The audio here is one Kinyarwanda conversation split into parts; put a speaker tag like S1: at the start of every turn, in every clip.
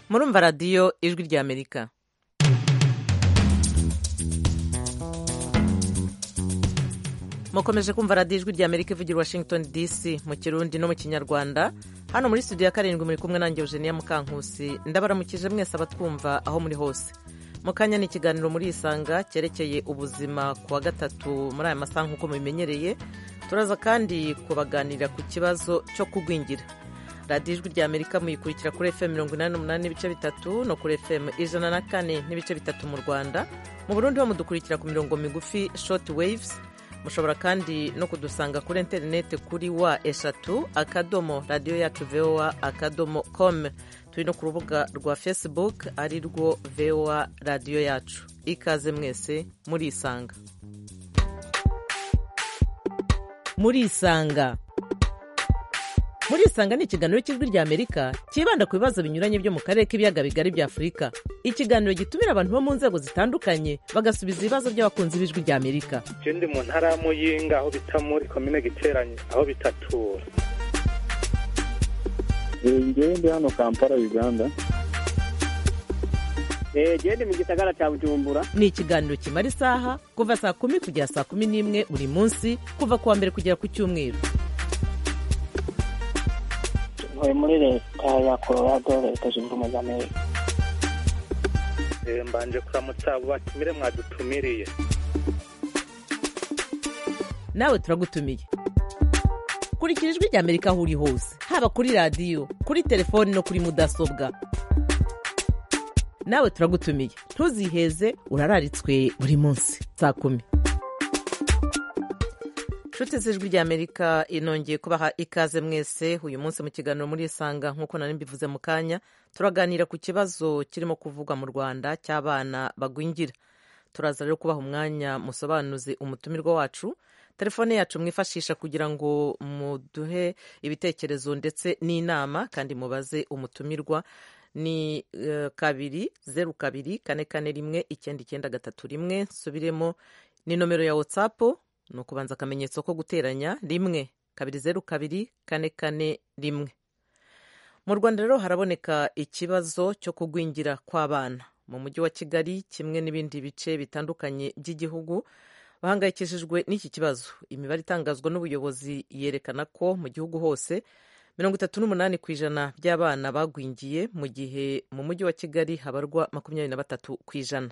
S1: murumva radiyo ijwi ry'amerika mukomeje kumva radiyo ijwi ry'amerika ivugira washington dc mu kirundi no mu kinyarwanda hano muri studio ya karindwi muri kumwe nange eugenia mukankusi ndabaramukije mwese abatwumva aho muri hose mu kanya ni ikiganiro muri isanga cyerekeye ubuzima ku wa gatatu muri aya masaha nk'uko mubimenyereye turaza kandi kubaganira ku kibazo cyo kugwingira radiyo ijwi ry'amerika muyikurikira kuri fm mirongo inani n'umunani n'ibice bitatu no kuri fm ijana na kane n'ibice bitatu mu rwanda mu burundi bamudukurikira ku mirongo migufi short waves mushobora kandi no kudusanga kuri interineti kuri wa eshatu akadomo radiyo yacu voa akadomo com turi no ku rubuga rwa facebook ari rwo voa radiyo yacu ikaze mwese muri isanga muri isanga muri isanga ni ikiganiro cy'ijwi ry'amerika cyibanda ku bibazo binyuranye byo mu karere k'ibiyaga bigari bya afurika ikiganiro gitumira abantu bo mu nzego zitandukanye bagasubiza ibibazo by'abakunzi b'ijwi ry'amerika
S2: ndi mu ntara ya muyinga aho bita muri komine giteranye aho bitatura
S3: ngewe ndi hano kampala uganda
S4: ndi mu gisagara cya bujumbura
S1: ni ikiganiro kimara isaha kuva saa kumi kugera saa kumi n'imwe buri munsi kuva ku wa mbere kugera ku cyumweru
S5: ntuye muri leta ya colorado leta zunze ubumwe za amerika
S2: mbanje kuramutsa abo batumire mwadutumiriye
S1: nawe turagutumiye kurikira ijwi ry'amerika aho uri hose haba kuri radiyo kuri telefoni no kuri mudasobwa nawe turagutumiye ntuziheze urararitswe buri munsi saa kumi inshuti z'ijwi ry'amerika inongeye kubaha ikaze mwese uyu munsi mu kiganiro muri isanga nk'uko nari mbivuze mu kanya turaganira ku kibazo kirimo kuvugwa mu rwanda cy'abana bagwingira turaza rero kubaha umwanya musobanuzi umutumirwa wacu telefone yacu mwifashisha kugira ngo muduhe ibitekerezo ndetse n'inama kandi mubaze umutumirwa ni kabiri zeru kabiri kane kane rimwe icyenda icyenda gatatu rimwe subiremo ni nomero ya watsapu ni ukubanza akamenyetso ko guteranya rimwe kabiri zeru kabiri kane kane rimwe mu rwanda rero haraboneka ikibazo cyo kugwingira kw'abana mu mujyi wa kigali kimwe n'ibindi bice bitandukanye by'igihugu bahangayikishijwe n'iki kibazo imibare itangazwa n'ubuyobozi yerekana ko mu gihugu hose mirongo itatu n'umunani ku ijana by'abana bagwingiye mu gihe mu mujyi wa kigali habarwa makumyabiri na batatu ku ijana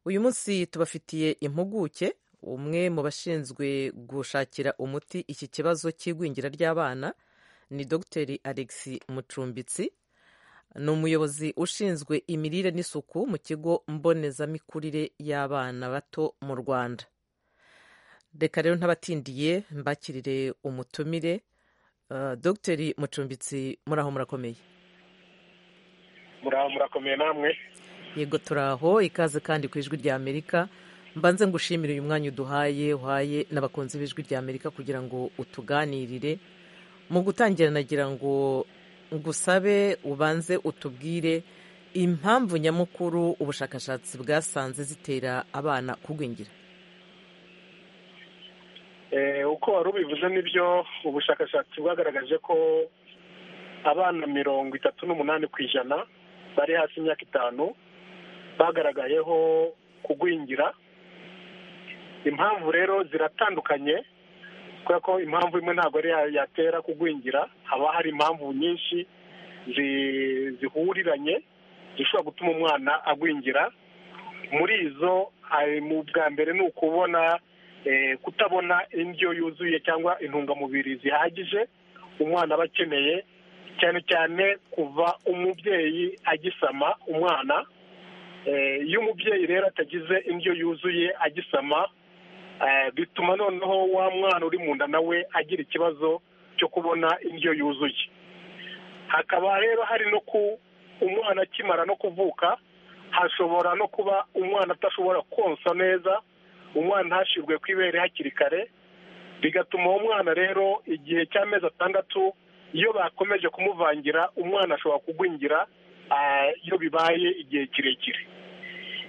S1: uyu munsi tubafitiye impuguke umwe mu bashinzwe gushakira umuti iki kibazo cy'igwingira ry'abana ni dogiteri alexi mucumbitsi ni umuyobozi ushinzwe imirire n'isuku mu kigo mbonezamikurire y'abana bato mu rwanda reka rero ntabatindiye mbakirire umutumire dogiteri mucumbitsi muraho murakomeye
S2: muraho murakomeye namwe
S1: yego turaho ikaze kandi ku ijwi ry'amerika mbanze ngushimire uyu mwanya uduhaye uhaye n'abakunzi b'ijwi ry'amerika kugira ngo utuganirire mu gutangira nagira ngo ngusabe ubanze utubwire impamvu nyamukuru ubushakashatsi bwasanze zitera abana kugwingira
S2: uko wari ubivuze nibyo ubushakashatsi bwagaragaje ko abana mirongo itatu n'umunani ku ijana bari hasi imyaka itanu bagaragayeho kugwingira impamvu rero ziratandukanye kubera ko impamvu imwe ntabwo ari yatera kugwingira haba hari impamvu nyinshi zihuriranye zishobora gutuma umwana agwingira muri izo mu bwa mbere ni ukubona kutabona indyo yuzuye cyangwa intungamubiri zihagije umwana aba akeneye cyane cyane kuva umubyeyi agisama umwana iyo umubyeyi rero atagize indyo yuzuye agisama bituma noneho wa mwana uri mu nda nawe agira ikibazo cyo kubona indyo yuzuye hakaba rero hari no ku umwana akimara no kuvuka hashobora no kuba umwana atashobora konsa neza umwana ntashirwe ku ibere hakiri kare bigatuma uwo mwana rero igihe cy'amezi atandatu iyo bakomeje kumuvangira umwana ashobora kugwingira iyo bibaye igihe kirekire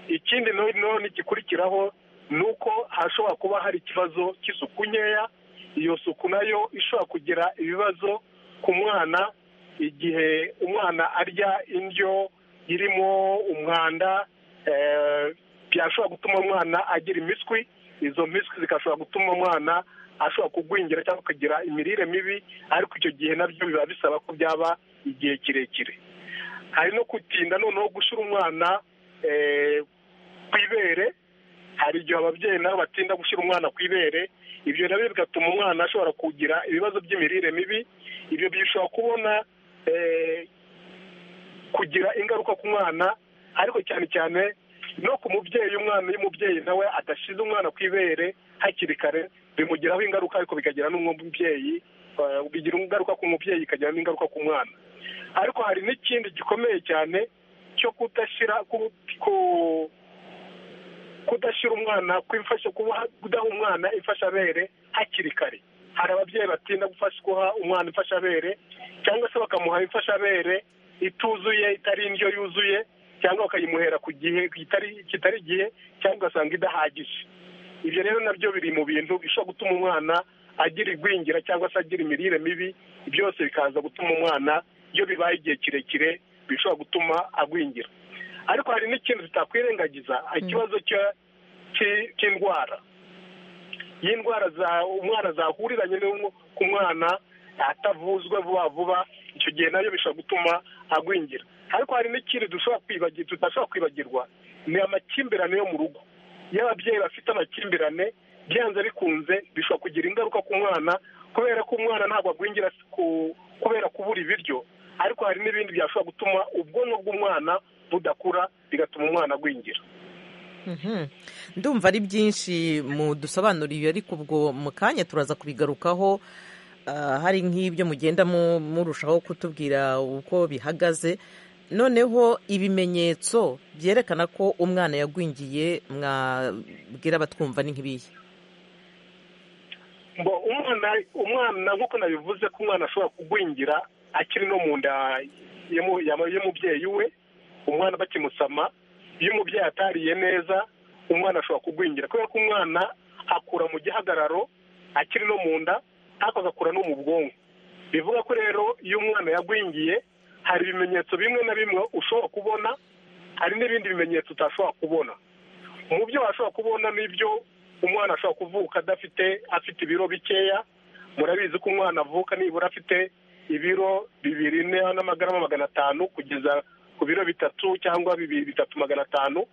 S2: ikindi none gikurikiraho ni uko hashobora kuba hari ikibazo cy'isuku nkeya iyo suku nayo ishobora kugira ibibazo ku mwana igihe umwana arya indyo irimo umwanda eh, byashobora gutuma umwana agira imiswi izo miswi zigashobora gutuma umwana ashobora kugwingira cyangwa akagira imirire mibi ariko icyo gihe nabyo biba bisaba ko byaba igihe kirekire hari no gutinda noneho gushyira umwana eh, ku ibere hari igihe ababyeyi nabo batinda gushyira umwana ku ibere ibyo nabyo bigatuma umwana ashobora kugira ibibazo by'imirire mibi ibyo bishobora kubona eh, kugira ingaruka ku mwana ariko cyane cyane no ku mubyeyi umwana iyo umubyeyi nawe adashyize umwana ku ibere hakiri kare bimugiraho ingaruka ariko bikagira n'umubyeyi eh, bigira ingaruka ku mubyeyi ikagira n'ingaruka ku mwana ariko hari n'ikindi gikomeye cyane cyo kudashyira ku- ku- kudashyira umwana kw'imfasha- kuba- kudaha umwana imfashabere hakiri kare hari ababyeyi batinda gufasha guha umwana imfashabere cyangwa se bakamuha imfashabere ituzuye itari indyo yuzuye cyangwa bakayimuhera ku gihe kitari kitari igihe cyangwa ugasanga idahagije ibyo rero nabyo biri mu bintu bishobora gutuma umwana agira igwingira cyangwa se agira imirire mibi byose bikaza gutuma umwana iyo bibaye igihe kirekire bishobora gutuma agwingira ariko hari n'ikintu tutakwirengagiza ikibazo cya- cyi- cy'indwara y'indwara za umwana zahuriranye no ku mwana atavuzwe vuba vuba icyo gihe nayo bishobora gutuma agwingira ariko hari n'ikindi dushobora kwibagirwa tudashobora kwibagirwa ni amakimbirane yo mu rugo iyo ababyeyi bafite amakimbirane byanze bikunze bishobora kugira ingaruka ku mwana kubera ko umwana ntabwo agwingira ku- kubera kubura ibiryo ariko hari n'ibindi byashobora gutuma ubwonko bw'umwana budakura bigatuma umwana agwingira
S1: Mhm. ndumva ari byinshi mudusobanuriye ariko ubwo mu kanya turaza kubigarukaho ah, hari nk'ibyo mugenda mu- murushaho kutubwira uko bihagaze noneho ibimenyetso byerekana ko umwana yagwingiye mwabwira abatwumva ni nk'ibihe
S2: ngo umwana umwana nk'uko nabivuze ko umwana ashobora kugwingira akiri no mu nda y'umu- y'ama- y'umubyeyi we umwana bakimusama iyo umubyeyi atariye neza umwana ashobora kugwingira kubera ko umwana akura mu gihagararo akiri no mu nda ariko agakura no mu bwonko bivuga ko rero iyo umwana yagwingiye hari ibimenyetso bimwe na bimwe ushobora kubona hari n'ibindi bimenyetso utashobora kubona mu byo washobora kubona n'ibyo umwana ashobora kuvuka adafite afite ibiro bikeya murabizi ko umwana avuka nibura afite ibiro bibiri ine n'amagarama magana atanu kugeza ku biro bitatu cyangwa bibiri bitatu magana atanu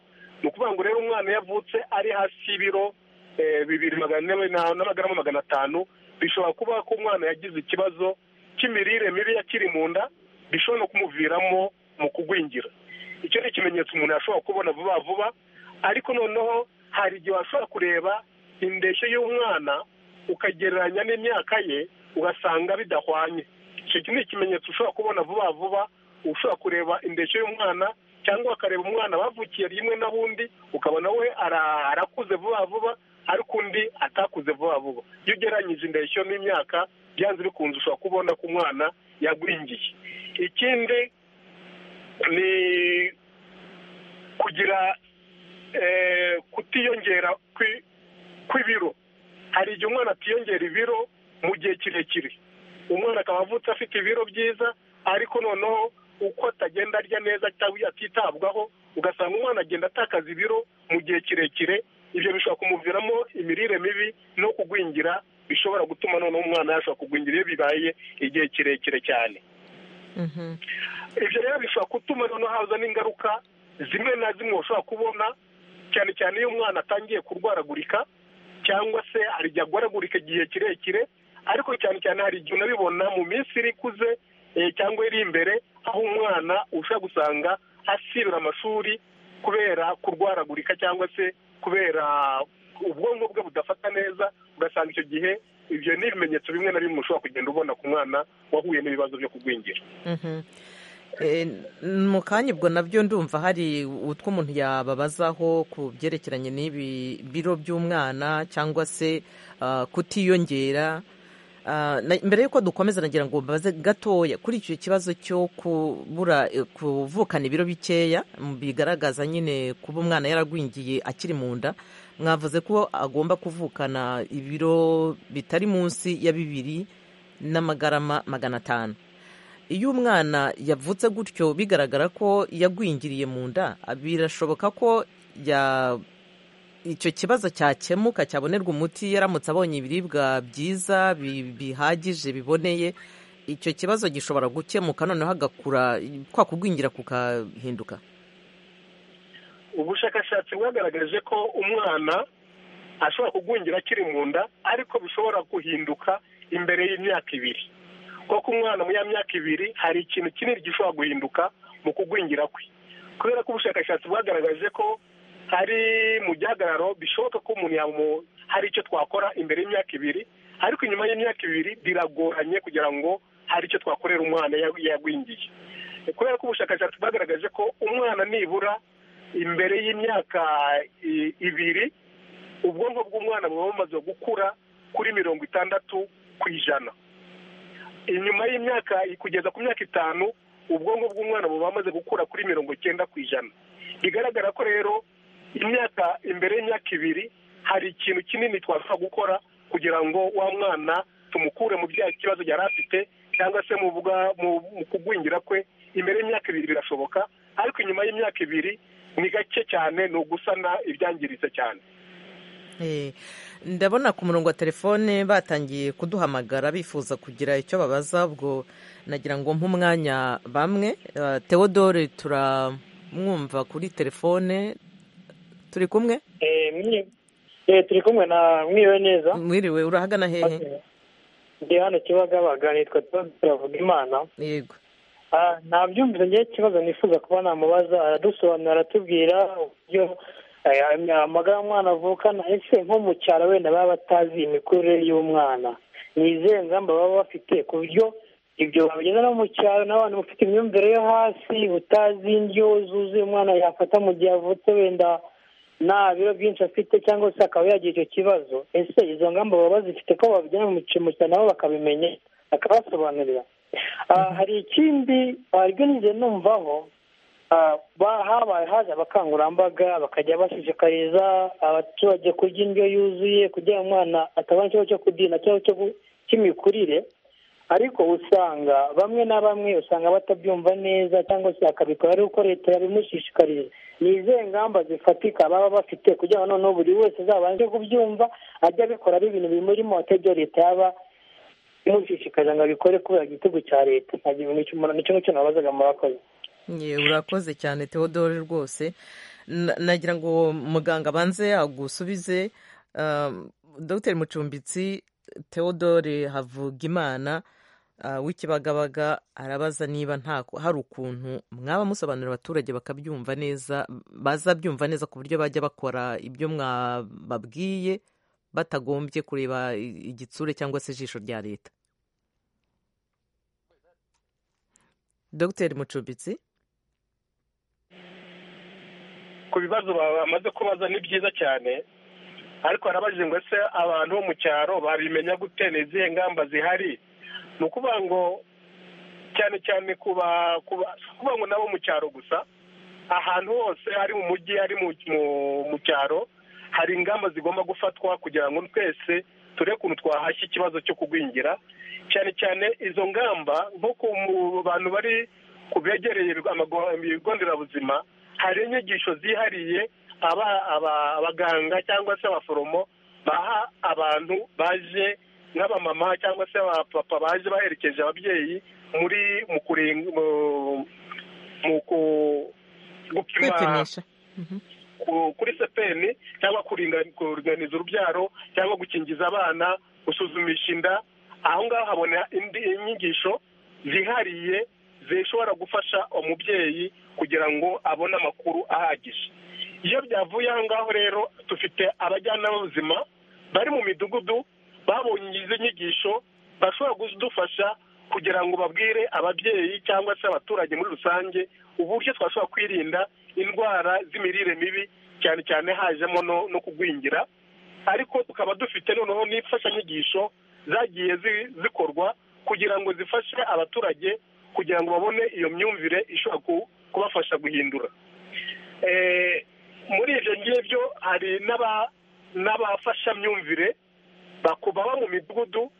S2: ni ukuvuga ngo rero umwana iyo avutse ari hasi y'ibiro eh, bibiri magana ane na- n'amagarama magana atanu bishobora kuba ko umwana yagize ikibazo cy'imirire mibi yakiri mu nda bishobora no kumuviramo mu kugwingira icyo ni ikimenyetso umuntu yashobora kubona vuba vuba ariko noneho hari igihe washobora kureba indeshyo y'umwana ukagereranya n'imyaka ye ugasanga bidahwanye icyo ni ikimenyetso ushobora kubona vuba vuba ushobora kureba indeshyo y'umwana cyangwa ukareba umwana bavukiye rimwe na bundi ukabona we ara- arakuze vuba vuba ariko undi atakuze vuba vuba iyo ugereranyije indeshyo n'imyaka byanze bikunze ushobora kubona ko umwana yagwingiye ikindi ni kugira eh, kutiyongera kwi- kw'ibiro hari igihe umwana atiyongera ibiro mu gihe kirekire umwana akaba avutse afite ibiro byiza ariko noneho uko atagenda arya neza cyangwa atitabwaho ugasanga umwana agenda atakaza ibiro mu gihe kirekire ibyo bishobora kumuviramo imirire mibi no kugwingira bishobora gutuma noneho umwana yashobora kugwingira iyo bibaye igihe kirekire cyane
S1: Mhm.
S2: ibyo rero bishobora gutuma noneho haza n'ingaruka zimwe na zimwe ushobora kubona cyane cyane iyo umwana atangiye kurwaragurika cyangwa se hari igihe agwaragurika igihe kirekire ariko cyane cyane hari igihe unabibona mu minsi iri ikuze eh, cyangwa iri imbere aho umwana ushobora gusanga asibira amashuri kubera kurwaragurika cyangwa se kubera ubwonko bwe budafata neza ugasanga icyo gihe ibyo ni ibimenyetso bimwe na bimwe ushobora kugenda ubona ku mwana wahuye n'ibibazo byo kugwingira
S1: Mhm. Eh, mu kanya ubwo nabyo ndumva hari utwo umuntu yababazaho ku byerekeranye n'ibi biro by'umwana cyangwa se ah, kutiyongera Ah, na- mbere y'uko dukomeza nagira ngo mbaze gatoya kuri icyo kibazo cyo kubura eh, kuvukana ibiro bikeya mm, bigaragaza nyine kuba umwana yaragwingiye akiri mu nda mwavuze ko agomba kuvukana ibiro bitari munsi ya bibiri n'amagarama magana atanu iyo umwana yavutse gutyo bigaragara ko yagwingiriye mu nda birashoboka ko ya- icyo kibazo cyakemuka cyabonerwa umuti yaramutse abonye ibiribwa byiza bi- bihagije biboneye icyo kibazo gishobora gukemuka noneho agakura kwa kugwingira kukahinduka
S2: ubushakashatsi bwagaragaje ko umwana ashobora kugwingira akiri mu nda ariko bishobora guhinduka imbere y'imyaka ibiri kuko umwana mu ya myaka ibiri hari ikintu kinini gishobora guhinduka mu kugwingira kwe kubera ko ubushakashatsi bwagaragaje ko hari mu gihagararo bishoboka ko umuntu yamu- hari icyo twakora imbere y'imyaka ibiri ariko inyuma y'imyaka ibiri biragoranye kugira ngo hari icyo twakorera umwana yag- yagwingiye kubera ko ubushakashatsi bwagaragaje ko umwana nibura imbere y'imyaka i- ibiri ubwonko bw'umwana buba bumaze gukura kuri mirongo itandatu ku ijana inyuma y'imyaka kugeza ku myaka itanu ubwonko bw'umwana buba bumaze gukura kuri mirongo icyenda ku ijana bigaragara ko rero imyaka imbere y'imyaka ibiri hari ikintu kinini twashobora gukora kugira ngo wa mwana tumukure mu bya kibazo yari afite cyangwa se mu bwa- mu- mu kugwingira kwe imbere y'imyaka ibiri birashoboka ariko inyuma y'imyaka ibiri ni gake cyane ni ugusana ibyangiritse cyane
S1: Eh, ndabona ku murongo wa telefone batangiye kuduhamagara bifuza kugira icyo babaza ubwo nagira ngo mpe umwanya bamwe Eh, Theodore turamwumva kuri telefone turi kumwe
S6: turi kumwe na mwiriwe neza
S1: mwiriwe urahagana hehe
S6: ndi hano kibagabaga nitwa turavuga imana
S1: yego
S6: ntabyumvise ngewe ikibazo nifuza kuba namubaza aradusobanura aratubwira uburyo aya- aya- amagara y'umwana avukana ese nko mu cyaro wenda baba batazi imikurire y'umwana ni izihe ngamba baba bafite ku buryo ibyo babigeza no mu cyaro n'abantu bafite imyumvire yo hasi utazi indyo zuzuye umwana yafata mu gihe avutse wenda nta biro byinshi afite cyangwa se akaba yagira icyo kibazo ese izo ngamba baba bazifite ko babijyana mu cyaro nabo bakabimenya bakabasobanurira Ah, hari ikindi ah, ryo nigeze numvaho ah, ba- habaye haje abakangurambaga bakajya bashishikariza abaturage kurya indyo yuzuye kugira ngo umwana atabona ikibazo cyo kudina cyangwa cyo gu- cy'imikurire ariko usanga bamwe na bamwe usanga batabyumva neza cyangwa se akabikora ari uko leta yabimushishikariza ni izihe ngamba zifatika baba bafite kugira ngo noneho buri wese azabanje kubyumva ajye abikora ari ibintu bimurimo atajya leta yaba imushishikariza ngo abikore kubera igitego cya leta nta kintu nicyo umuntu- nicyo ngicyo nabazaga murakoze
S1: Ye, urakoze cyane Theodore rwose Na- nagira ngo muganga abanze agusubize Um, Dr Mucumbitsi Theodore Havugimana uh, w'ikibagabaga arabaza niba nta hari ukuntu mwaba musobanurira abaturage bakabyumva neza bazabyumva neza ku buryo bajya bakora ibyo mwababwiye batagombye kureba i- igitsure cyangwa se ijisho rya leta Dr Mucumbitsi
S2: ku bibazo bamaze kubaza ni byiza cyane ariko harabajije ngo ese abantu bo mu cyaro babimenya gute ni izihe ngamba zihari ni ukuvuga ngo cyane cyane kuba kuba si ukuvuga ngo nabo mu cyaro gusa ahantu hose ari mu mujyi ari mu mu- mu cyaro hari ingamba zigomba gufatwa kugira ngo twese turebe ukuntu twahashya ikibazo cyo kugwingira cyane cyane izo ngamba nko ku mu- bantu bari ku begereye ibigo amago- ibigo nderabuzima hari inyigisho zihariye aba- aba- abaganga cyangwa se abaforomo baha abantu baje nk'abamama cyangwa se abapapa baje baherekeje ababyeyi muri mu kuringa mu- mu ku- gupima
S1: kwipimisha
S2: ku- kuri sepeni cyangwa kuringa- kuringaniza urubyaro cyangwa gukingiza abana gusuzumisha inda aho ngaho habona indi inyigisho zihariye zishobora gufasha umubyeyi kugira ngo abone amakuru ahagije iyo byavuye aho ngaho rero dufite abajyanama b'ubuzima bari mu midugudu babonye izi nyigisho bashobora kudufasha kugira ngo babwire ababyeyi cyangwa se abaturage muri rusange uburyo twashobora kwirinda indwara z'imirire mibi cyane cyane hajemo no- no kugwingira ariko tukaba dufite noneho n'imfashanyigisho zagiye zi- zikorwa kugira ngo zifashe abaturage kugira ngo babone iyo myumvire ishobora ku- kubafasha guhindura Eh, muri ibyo ngibyo hari n'aba- n'abafashamyumvire baku- baba mu midugudu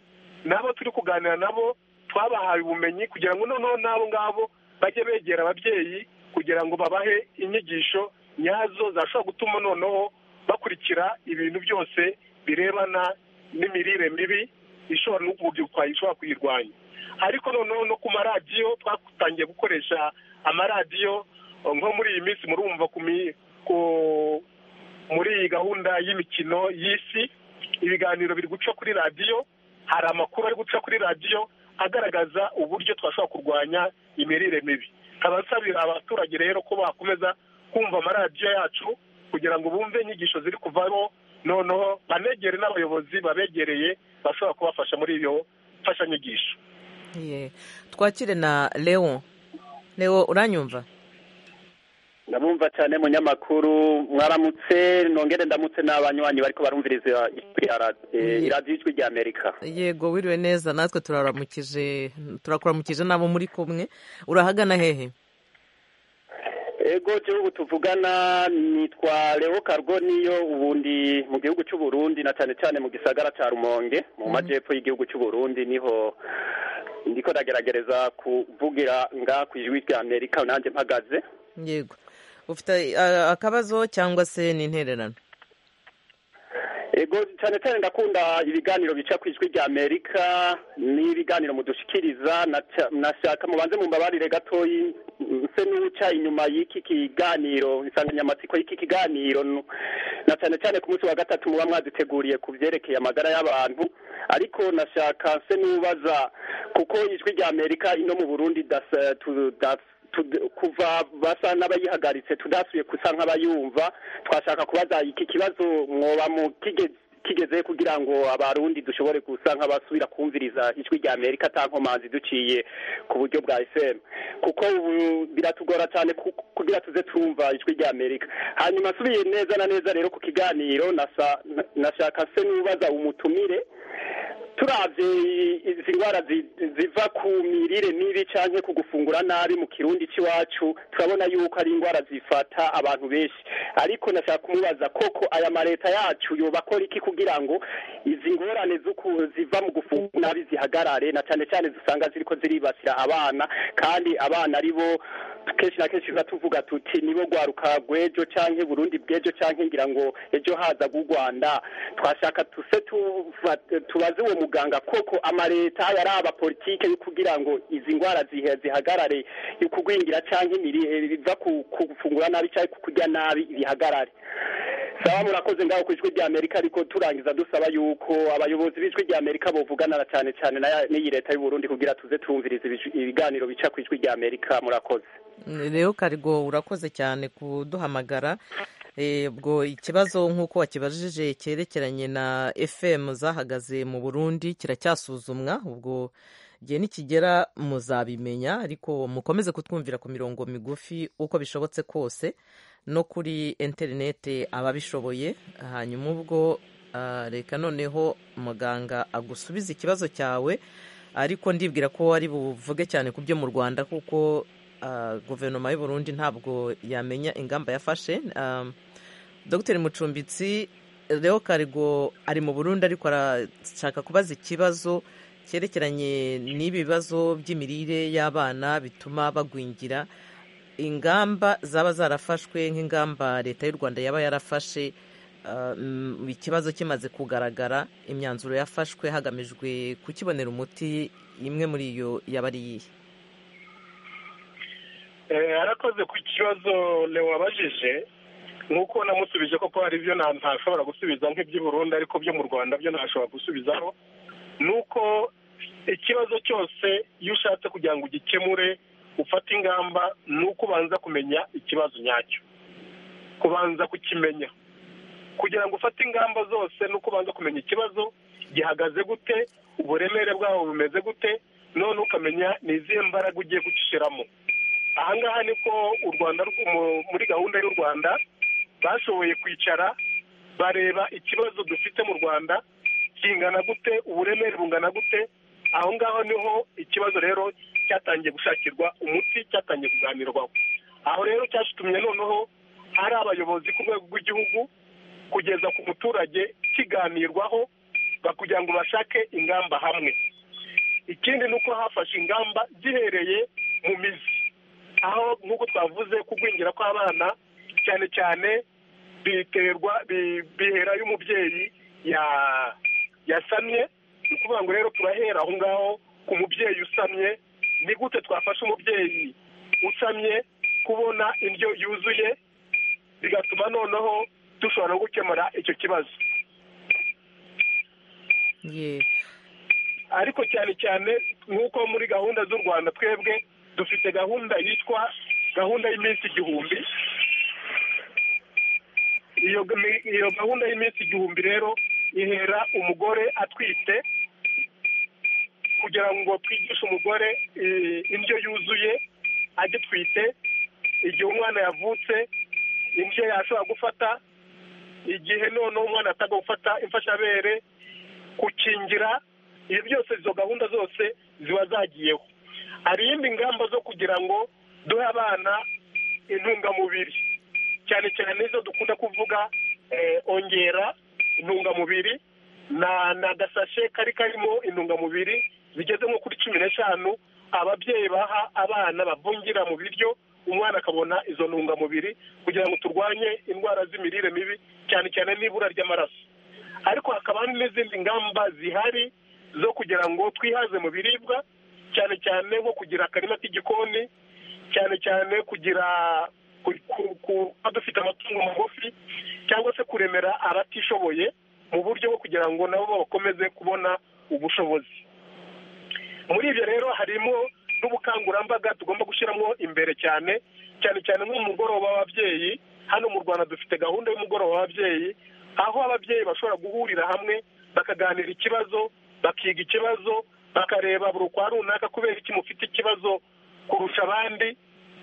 S2: nabo turi kuganira nabo twabahaye ubumenyi kugira ngo noneho n'abo ngabo bajye begera ababyeyi kugira ngo babahe inyigisho nyazo zashobora gutuma noneho bakurikira ibintu byose birebana n'imirire mibi ishobora n'ububyibuho ishobora kuyirwanya ariko noneho no ku maradiyo twatangiye gukoresha amaradiyo nko muri iyi minsi murumva muri iyi gahunda y'imikino y'isi ibiganiro biri guca kuri radiyo hari amakuru ari guca kuri radiyo agaragaza uburyo twashobora kurwanya imirire mibi nkaba nsabira abaturage rero ko bakomeza kumva amaradiyo yacu kugira ngo bumve inyigisho ziri kuvaho noneho banegere n'abayobozi babegereye bashobora kubafasha muri iyo mfashanyigisho
S1: Ye. twakire na leon leon uranyumva
S4: ndabumva cyane munyamakuru mwaramutse nongere ndamutse n'abanywanyi bariko barumviriza ijwi ya ra- eh,
S1: Ye.
S4: radiyo ijwi rya amerika
S1: yego wiriwe neza natwe turaramukije turakuramukije n'abo muri kumwe urahagana hehe
S4: ego gihugu tuvugana nitwa leo kargo niyo ubundi mu gihugu cy'uburundi na cyane cyane mu gisagara cya rumonge mu majyepfo y'igihugu cy'uburundi niho ndiko ndageragereza kuvugira nga ku ijwi rya amerika nanjye mpagaze
S1: yego ufite eh, akabazo cyangwa se n'intererano
S4: ego cyane cyane ndakunda ibiganiro bica ku ijwi rya amerika n'ibiganiro mudushikiriza naca- nashaka mubanze mumbabarire gatoyi nse n'uwuca inyuma y'iki kiganiro insanganyamatsiko y'iki kiganiro nu- na cyane cyane ku munsi wa gatatu muba mwaduteguriye ku byerekeye amagara y'abantu ariko nashaka nse n'ubaza kuko ijwi rya amerika ino mu burundi dasa- tu- dasa- tud- kuva basa n'abayihagaritse tudasuye gusa nk'abayumva twashaka kubaza iki kibazo mwoba mu kige- kigeze kugira ngo abarundi dushobore gusa nk'abasubira kumviriza ijwi rya amerika ata nkomanzi duciye ku buryo bwa fm kuko ubu biratugora cyane ku- kugira tuze turumva ijwi rya amerika hanyuma asubiye neza na neza rero ku kiganiro nasa- na- nashaka se n'ubaza umutumire turavye izi ndwara zi- ziva ku mirire mibi canke ku gufungura nabi mu kirundi c'iwacu turabona yuko ari indwara zifata abantu benshi ariko nashaka kumubaza koko aya mareta yacu yoba akora iki kugira ngo izi ngorane z'uku- ziva mu gufungura nabi zihagarare na cane cane zisanga ziriko ziribasira abana kandi abana ari bo kenshi na kenshi tuba tuvuga tuti nibo rwaruka rw'ejo canke burundi bw'ejo canke ngira ngo ejo haza bw'u rwanda twashaka tuse tuva- tubaze uwo muganga koko amaleta yari abapolitike yo kugira ngo izi ndwara zihe- zihagarare kugwingira canke imiri- biva ku ku gufungura nabi canke ku kurya nabi bihagarare saba murakoze ngaho ku ijwi rya amerika ariko turangiza dusaba yuko abayobozi b'ijwi rya amerika bovugana na cane cane na- n'iyi leta y'u burundi kugira tuze twumviriza ibij- ibiganiro bica ku ijwi rya amerika murakoze
S1: rero karigo urakoze cyane kuduhamagara Eh, ubwo ikibazo nk'uko wakibajije cyerekeranye na fm zahagaze mu burundi kiracyasuzumwa ubwo igihe nikigera muzabimenya ariko mukomeze kutwumvira ku mirongo migufi uko bishobotse kose no kuri interinete ababishoboye hanyuma ubwo ah, reka noneho muganga agusubize ikibazo cyawe ariko ndibwira ko ari buvuge cyane ku byo mu rwanda kuko ah, guverinoma y'u Burundi ntabwo yamenya ingamba yafashe Um, dr mucumbitsi reo karigo ari mu burundi ariko arashaka kubaza ikibazo cyerekeranye n'ibibazo by'imirire y'abana bituma bagwingira ingamba zaba zarafashwe nk'ingamba leta y'u rwanda yaba yarafashe ah, mm, ikibazo kimaze kugaragara imyanzuro yafashwe hagamijwe kukibonera umuti imwe muri iyo yaba ari iyihe
S2: Eh, arakoze ku kibazo leo wabajije nk'uko namusubije koko hari ibyo nta- ntashobora gusubiza nk'iby'i burundi ariko byo mu rwanda byo ntashobora gusubizaho ni uko ikibazo cyose iyo ushatse kugira ngo ugikemure ufate ingamba ni uko ubanza kumenya ikibazo nyacyo kubanza kukimenya kugira ngo ufate ingamba zose ni uko ubanza kumenya ikibazo gihagaze gute uburemere bwaho bumeze gute none ukamenya ni izihe mbaraga ugiye gushyiramo ahangaha niko u rwanda rw- mu- muri gahunda y'u rwanda bashoboye kwicara bareba ikibazo dufite mu rwanda kingana gute uburemere bungana gute aho ngaho niho ikibazo rero cyatangiye gushakirwa umuti cyatangiye kuganirwaho aho rero cyashitumye noneho ari abayobozi ku rwego rw'igihugu kugeza ku muturage kiganirwaho ba- kugira ngo bashake ingamba hamwe ikindi ni uko hafashe ingamba gihereye mu mizi aho nk'uko twavuze kugwingira kw'abana cyane cyane biterwa bi- bihera y'umubyeyi ya- yasamye ni ukuvuga ngo rero turahera aho ngaho ku mubyeyi usamye ni gute twafasha umubyeyi usamye kubona indyo yuzuye bigatuma noneho dushobora no gukemura icyo kibazo
S1: ye
S2: ariko cyane cyane nk'uko muri gahunda z'u rwanda twebwe dufite gahunda yitwa gahunda y'iminsi igihumbi iyo gami- iyo gahunda y'iminsi igihumbi rero ihera umugore atwite kugira ngo twigishe umugore eh, indyo yuzuye agitwite igihe umwana yavutse indyo yashobora gufata igihe noneho umwana atagomba gufata imfashabere gukingira ibi byose izo gahunda zose ziba zagiyeho hari iyindi ngamba zo kugira ngo duhe abana intungamubiri cyane cyane izo dukunda kuvuga eh, ongera intungamubiri na na gasashe kari karimo intungamubiri zigeze nko kuri cumi n'eshanu ababyeyi baha abana bavungira mu biryo umwana akabona izo ntungamubiri kugira ngo turwanye indwara z'imirire mibi cyane cyane n'ibura ry'amaraso ariko hakaba hari n'izindi ngamba zihari zo kugira ngo twihaze mu biribwa cyane cyane nko kugira akarima k'igikoni cyane cyane kugira ku- ku- kuba dufite amatungo magufi cyangwa se kuremera abatishoboye mu buryo bwo kugira ngo nabo bakomeze kubona ubushobozi muri ibyo rero harimo n'ubukangurambaga tugomba gushyiramo imbere cyane cyane cyane nk'umugoroba w'ababyeyi hano mu rwanda dufite gahunda y'umugoroba w'ababyeyi aho ababyeyi bashobora guhurira hamwe bakaganira ikibazo bakiga ikibazo bakareba buri ukwa runaka kubera iki mufite ikibazo kurusha abandi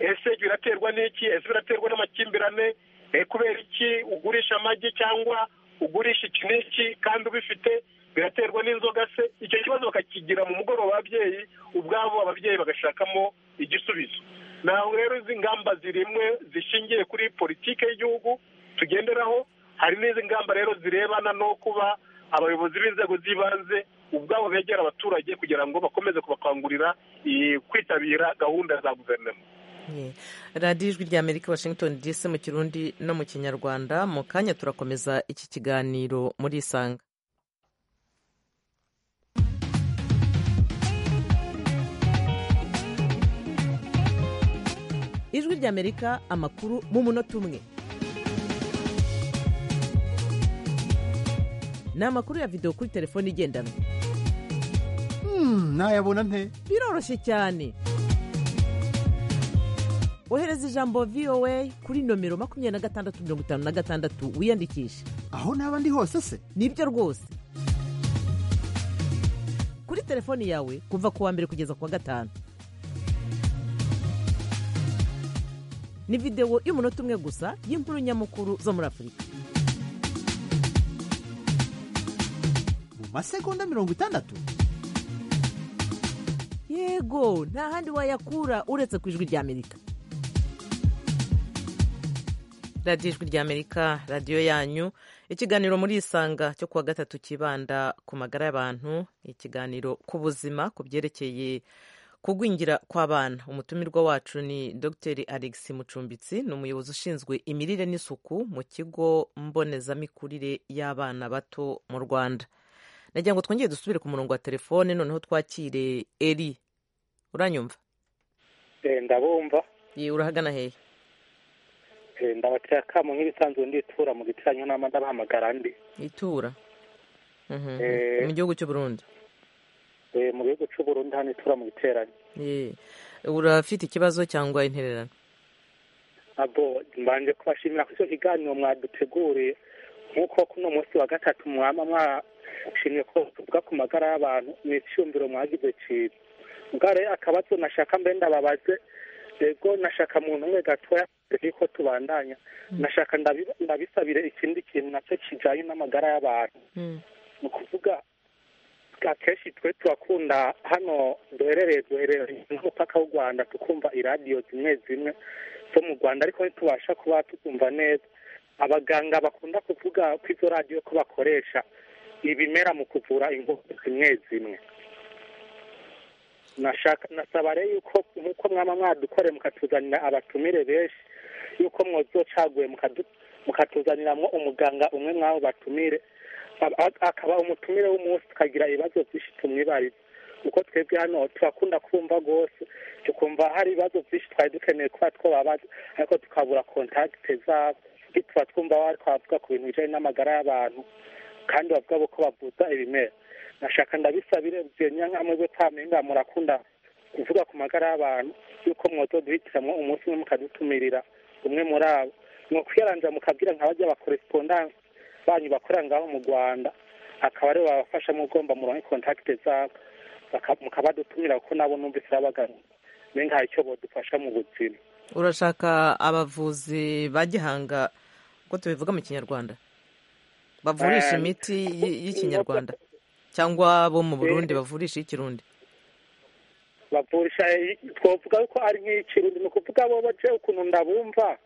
S2: ese biraterwa n'iki ese biraterwa n'amakimbirane Eh, kubera iki ugurisha amagi cyangwa ugurisha iki n'iki kandi ubifite biraterwa n'inzoga se icyo kibazo bakakigira mu mugoroba w'ababyeyi ubwabo ababyeyi bagashakamo igisubizo naho rero izi ngamba zirimwe zishingiye kuri politiki y'igihugu tugenderaho hari n'izi ngamba rero zirebana no kuba abayobozi b'inzego z'ibanze ubwabo begera abaturage kugira ngo bakomeze kubakangurira eh, kwitabira gahunda za guverinoma
S1: ye radiyo ijwi rya amerika washington dc mu kirundi no mu kinyarwanda mu kanya turakomeza iki kiganiro muri isanga ijwi rya amerika amakuru mu munota umwe ni amakuru ya videwo kuri telefone igendanwa
S7: Hmm, nayabona nte
S1: biroroshye cyane ohereza ijambo voa kuri nomero makumyabiri na gatandatu mirongo itanu na gatandatu wiyandikishe
S7: aho naba ndi hose se
S1: nibyo rwose kuri telefoni yawe kuva ku wa mbere kugeza ku wa gatanu ni videwo y'umunota umwe gusa y'inkuru nyamukuru zo muri afurika
S7: mu masegonda mirongo itandatu
S1: yego nta handi wayakura uretse ku ijwi rya amerika radiyo ijwi rya amerika radiyo yanyu ikiganiro muri isanga cyo kuwa gatatu kibanda ku magara y'abantu ikiganiro ku buzima ku byerekeye kugwingira kw'abana umutumirwa wacu ni dr alex mucumbitsi ni umuyobozi ushinzwe imirire n'isuku mu kigo mbonezamikurire y'abana bato mu rwanda nagira ngo twongere dusubire ku murongo wa telefone noneho twakire eri uranyumva
S5: ndabumva
S1: ye urahagana hehe
S5: ndabateye akamu nk'ibisanzwe nditura mu gicanyo nama ndabahamagara ndi
S1: itura Mhm.
S5: Eh.
S1: mu gihugu cy'u Burundi
S5: Eh, mu gihugu cy'u Burundi hano itura mu giterane
S1: Ye. urafite ikibazo cyangwa intererano
S5: abo mbanje kubashimira kuri icyo kiganiro mwaduteguriye nk'uko kuno munsi wa gatatu mwama mwashimye ko tuvuga ku magara y'abantu ni icyumviro mwagize cyiza ubwa rero akabazo nashaka mbe ndababaze yego nashaka muntu umwe gatoya ariko tubandanya nashaka ndabi- ndabisabire ikindi kintu nacyo kijanye n'amagara y'abantu ni ukuvuga akenshi twe turakunda hano duherereye duherereye n'umupaka w'u rwanda tukumva iradiyo zimwe zimwe zo mu rwanda ariko ntitubasha kuba tukumva neza abaganga bakunda kuvuga ko izo radiyo ko bakoresha ibimera mu kuvura indwara zimwe zimwe nashaka nasaba rero yuko nk'uko mwaba mwadukore mukatuzanira abatumire benshi yuko mwazocaguye mukadu- mukatuzaniramwo umuganga umwe mwabo batumire Aba- ak- akaba umutumire w'umunsi tukagira ibibazo byinshi tumwibariza kuko twebwe hano turakunda kumva rwose tukumva hari ibibazo byinshi twari dukeneye kuba twababaza ariko tukabura kontakite zabo tuba twumva bariko bavuga ku bintu bijanye n'amagara y'abantu kandi bavuga ko bavuza ibimera nashaka ndabisabire byenya nkamwe bwe twamenga murakunda kuvuga ku magara y'abantu yuko mwozoduhitiramwo umunsi umwe mukadutumirira umwe muri abo ni ukuyaranja mukabwira nka bajya ba korespondanse banyu bakorera ngaho mu rwanda akaba aribo babafasha mu ugomba muronke kontakite zabo baka- mukabadutumira kuko nabo numvise irabagana menga hari icyo bodufasha mu buzima
S1: urashaka abavuzi ba gihanga uko tubivuga mu kinyarwanda bavurisha
S5: Eh,
S1: imiti y- y'ikinyarwanda cyangwa bo mu burundi bavurisha iy'ikirundi
S5: bavurisha eh, twovuga ko ari nk'ikirundi ni ukuvuga bo baje ukuntu ndabumva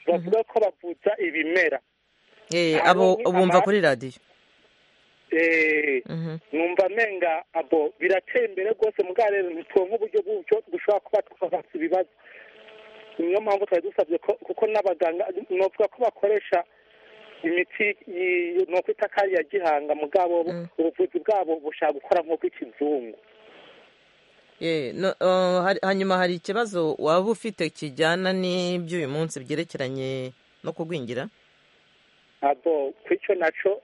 S5: bavuga ko bavuza ibimera
S1: Eh,
S5: Abo
S1: abo
S5: ni
S1: bumva
S5: ama-
S1: kuri radiyo
S5: Eh,
S1: Mhm.
S5: numva menga abo birateye imbere rwose mugabo rero ntitwonke uburyo bw'uburyo dushobora kuba twabatsa ibibazo niyo mpamvu twari dusabye ko kuko n'abaganga novuga ko bakoresha imiti y- nokwita ko ari iya gihanga mugabo bo
S1: Mm.
S5: ubuvuzi bwabo bushaka gukora nk'ubw'ikizungu
S1: Eh, no, eh, hari- hanyuma hari ikibazo waba ufite kijyana n'iby'uyu munsi byerekeranye no kugwingira
S5: abo kwicyo naco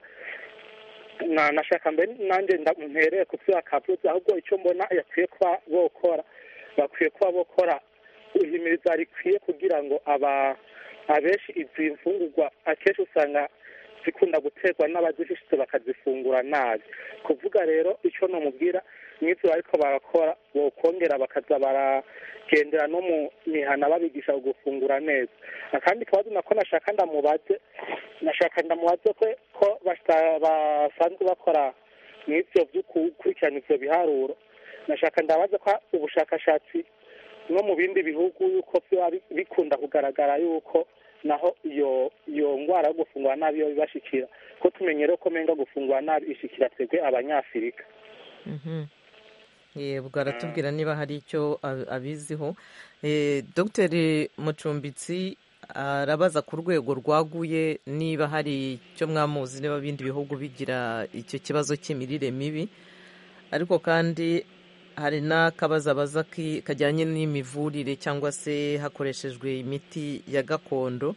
S5: na nashaka mbere nanjye ntereye ku byo akavuze ahubwo icyo mbona yakwiye kuba bokora bakwiye kuba bokora ihimiriza rikwiye kugira ngo aba abenshi izi mfungurwa akenshi usanga zikunda guterwa n'abazifite bakazifungura nabi kuvuga rero icyo nomubwira n'ibyo ariko barakora bokongera bakaza baragendera no mu mihana babigisha gufungura neza akandi kabazo nako nashaka ndamubaze nashaka ndamubaze ko ko basta- basanzwe bakora mw'ivyo vyo gukurikirana ivyo biharuro nashaka ndabaza ko ubushakashatsi no mu bindi bihugu yuko vyoba bi- bikunda kugaragara yuko naho iyo iyo ngwara yo gufungura nabi yo bibashikira ko tumenyere ko menga gufungura nabi ishikira twebwe abanyafurika
S1: Mhm. Eh, ubwo aratubwira niba hari icyo ab- abiziho Eh, dr mucumbitsi arabaza ku rwego rwaguye niba hari icyo mwamuzi niba ibindi bihugu bigira icyo kibazo cy'imirire mibi ariko kandi hari n'akabazabaza ki- kajyanye n'imivurire cyangwa se hakoreshejwe imiti ya gakondo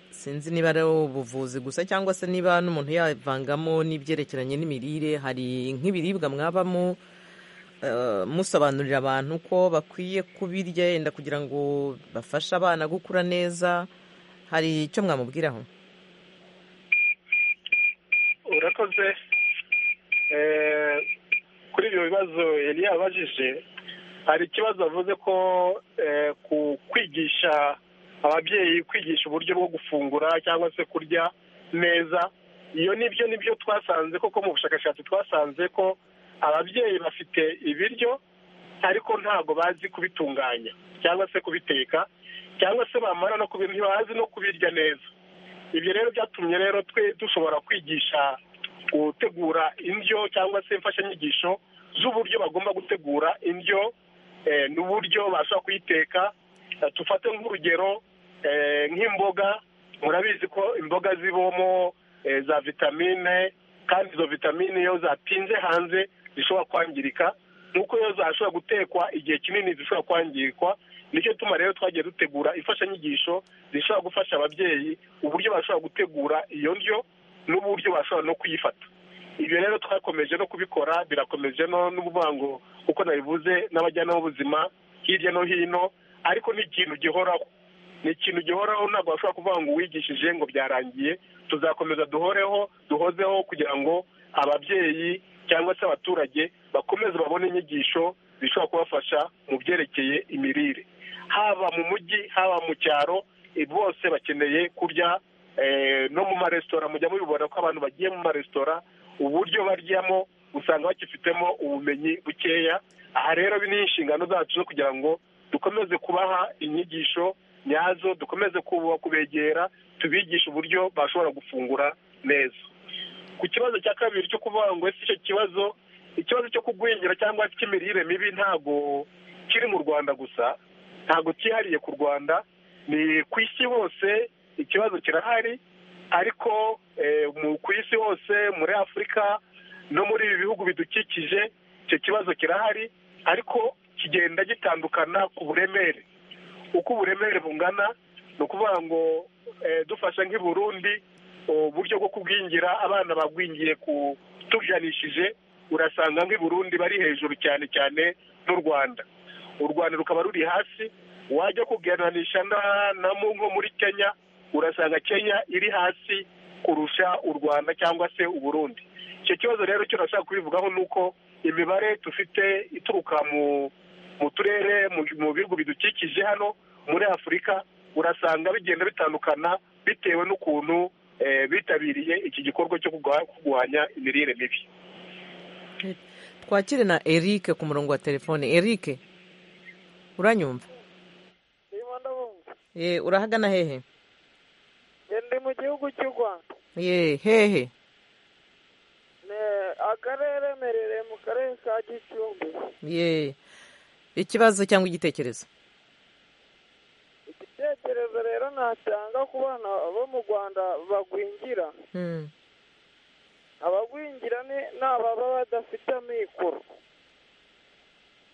S1: sinzi niba ari ubuvuzi gusa cyangwa se niba n'umuntu yavangamo n'ibyerekeranye n'imirire hari nk'ibiribwa mwabamo eh, musobanurira abantu ko bakwiye kubirya yenda kugira ngo bafashe abana gukura neza hari icyo mwamubwiraho
S2: urakoze Eh, kuri ibyo bibazo yari yabajije hari ikibazo avuze ko eh, ku kwigisha ababyeyi kwigisha uburyo bwo gufungura cyangwa se kurya neza iyo nibyo nibyo twasanze koko mu bushakashatsi twasanze ko ababyeyi bafite ibiryo ariko ntabwo bazi kubitunganya cyangwa se kubiteka cyangwa se bamara no kubirya ntibazi no kubirya neza ibyo rero byatumye rero twe dushobora kwigisha gutegura indyo cyangwa se imfashanyigisho z'uburyo bagomba gutegura indyo eh, n'uburyo bashobora kuyiteka Eh, dufate nk'urugero eh, nk'imboga murabizi ko imboga zibamo eh, za vitamine kandi izo vitamine iyo zatinze hanze zishobora kwangirika nk'uko iyo zashobora gutekwa igihe kinini zishobora kwangirikwa nicyo tuma rero twagiye dutegura imfashanyigisho zishobora gufasha ababyeyi uburyo bashobora gutegura iyo ndyo n'uburyo bashobora no kuyifata ibyo rero twakomeje no kubikora birakomeje no n'ubuvuga ngo kuko nabivuze n'abajyanama b'ubuzima hirya no hino ariko ni ikintu gihoraho ni ikintu gihoraho ntabwo bashobora kuvuga ngo uwigishije ngo byarangiye tuzakomeza duhoreho duhozeho kugira ngo ababyeyi cyangwa se abaturage bakomeze babone inyigisho zishobora kubafasha mu byerekeye imirire haba mu mujyi haba mu cyaro eh, bose bakeneye kurya eh, no mu maresitora mujya mubibona ko abantu bagiye mu maresitora uburyo baryamo usanga bakifitemo ubumenyi bukeya aha rero ni inshingano zacu zo kugira ngo dukomeze kubaha inyigisho nyazo dukomeze kuba- kubegera tubigishe uburyo bashobora gufungura neza ku kibazo cya kabiri cyo kuvuga ngo ese icyo kibazo ikibazo cyo kugwingira cyangwa cy'imirire mibi ntabwo kiri mu rwanda gusa ntabwo cyihariye ku rwanda ni ku isi hose ikibazo kirahari ariko eh, mu- ku isi hose muri afurika no muri ibi bihugu bidukikije icyo kibazo kirahari ariko kigenda gitandukana ku buremere uko uburemere bungana ni ukuvuga ngo eh, dufasha nk'i burundi uburyo bwo kugwingira abana bagwingiye ku tujanishije urasanga nk'i burundi bari hejuru cyane cyane n'u rwanda u rwanda rukaba ruri hasi wajya kugereranishya na- na mu- nko muri kenya urasanga kenya iri hasi kurusha u rwanda cyangwa se u burundi icyo kibazo rero cyo nashaka kubivugaho ni uko imibare dufite ituruka mu mu turere mu- mu bihugu bidukikije hano muri afurika urasanga bigenda bitandukana bitewe n'ukuntu eh, bitabiriye iki gikorwa cyo kurwa- kurwanya imirire mibi
S1: twakire na eric ku murongo wa telefone eric uranyumva ye urahagana hehe
S7: ndi mu gihugu cy'u rwanda
S1: ye hehe
S7: Ne- akarere merereye mu karere ka gicumbi
S1: ye ikibazo cyangwa igitekerezo
S7: igitekerezo rero natanga ku bana bo mu rwanda bagwingira
S1: Hmm.
S7: abagwingira ni ni ababa badafite amikoro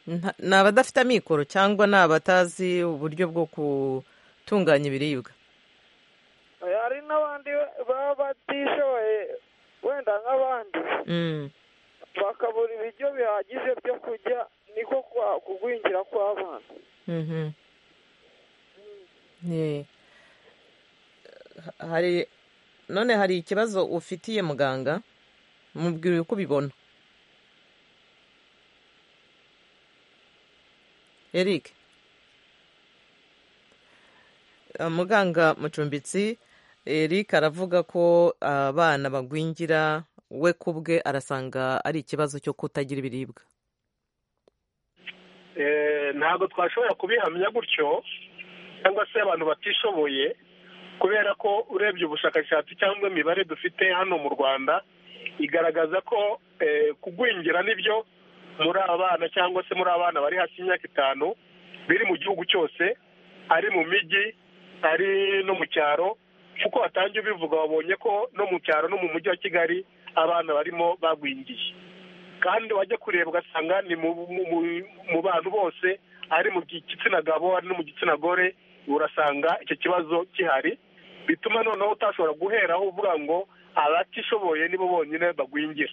S1: Nta- ni abadafite amikoro cyangwa ni abatazi uburyo bwo gutunganya ibiribwa
S7: hari n'abandi baba batishoboye wenda nk'abandi
S1: Mm.
S7: bakabura ibiryo bihagije byo kurya niko kwa- kugwingira kw'abana
S1: Mhm. Ye. Ha- hari none hari ikibazo ufitiye muganga mubwira uko ubibona eric Eh, muganga mucumbitsi eric aravuga ko abana bagwingira we ku bwe arasanga ari ikibazo cyo kutagira ibiribwa
S2: Eh, ntabwo twashobora kubihamya gutyo cyangwa se abantu batishoboye kubera ko urebye ubushakashatsi cyangwa imibare dufite hano mu rwanda igaragaza ko eh, kugwingira nibyo muri abana cyangwa se muri abana bari hasi y'imyaka itanu biri mu gihugu cyose ari mu mijyi ari no mu cyaro kuko watangiye ubivuga wabonye ko no mu cyaro no mu mujyi wa kigali abana barimo bagwingiye kandi wajya kureba ugasanga ni mu, mu, mu, mu bantu bose ari mu gitsina gabo ari no mu gitsina gore urasanga icyo kibazo gihari bituma noneho utashobora guheraho uvuga ngo abatishoboye nibo bonyine bagwingira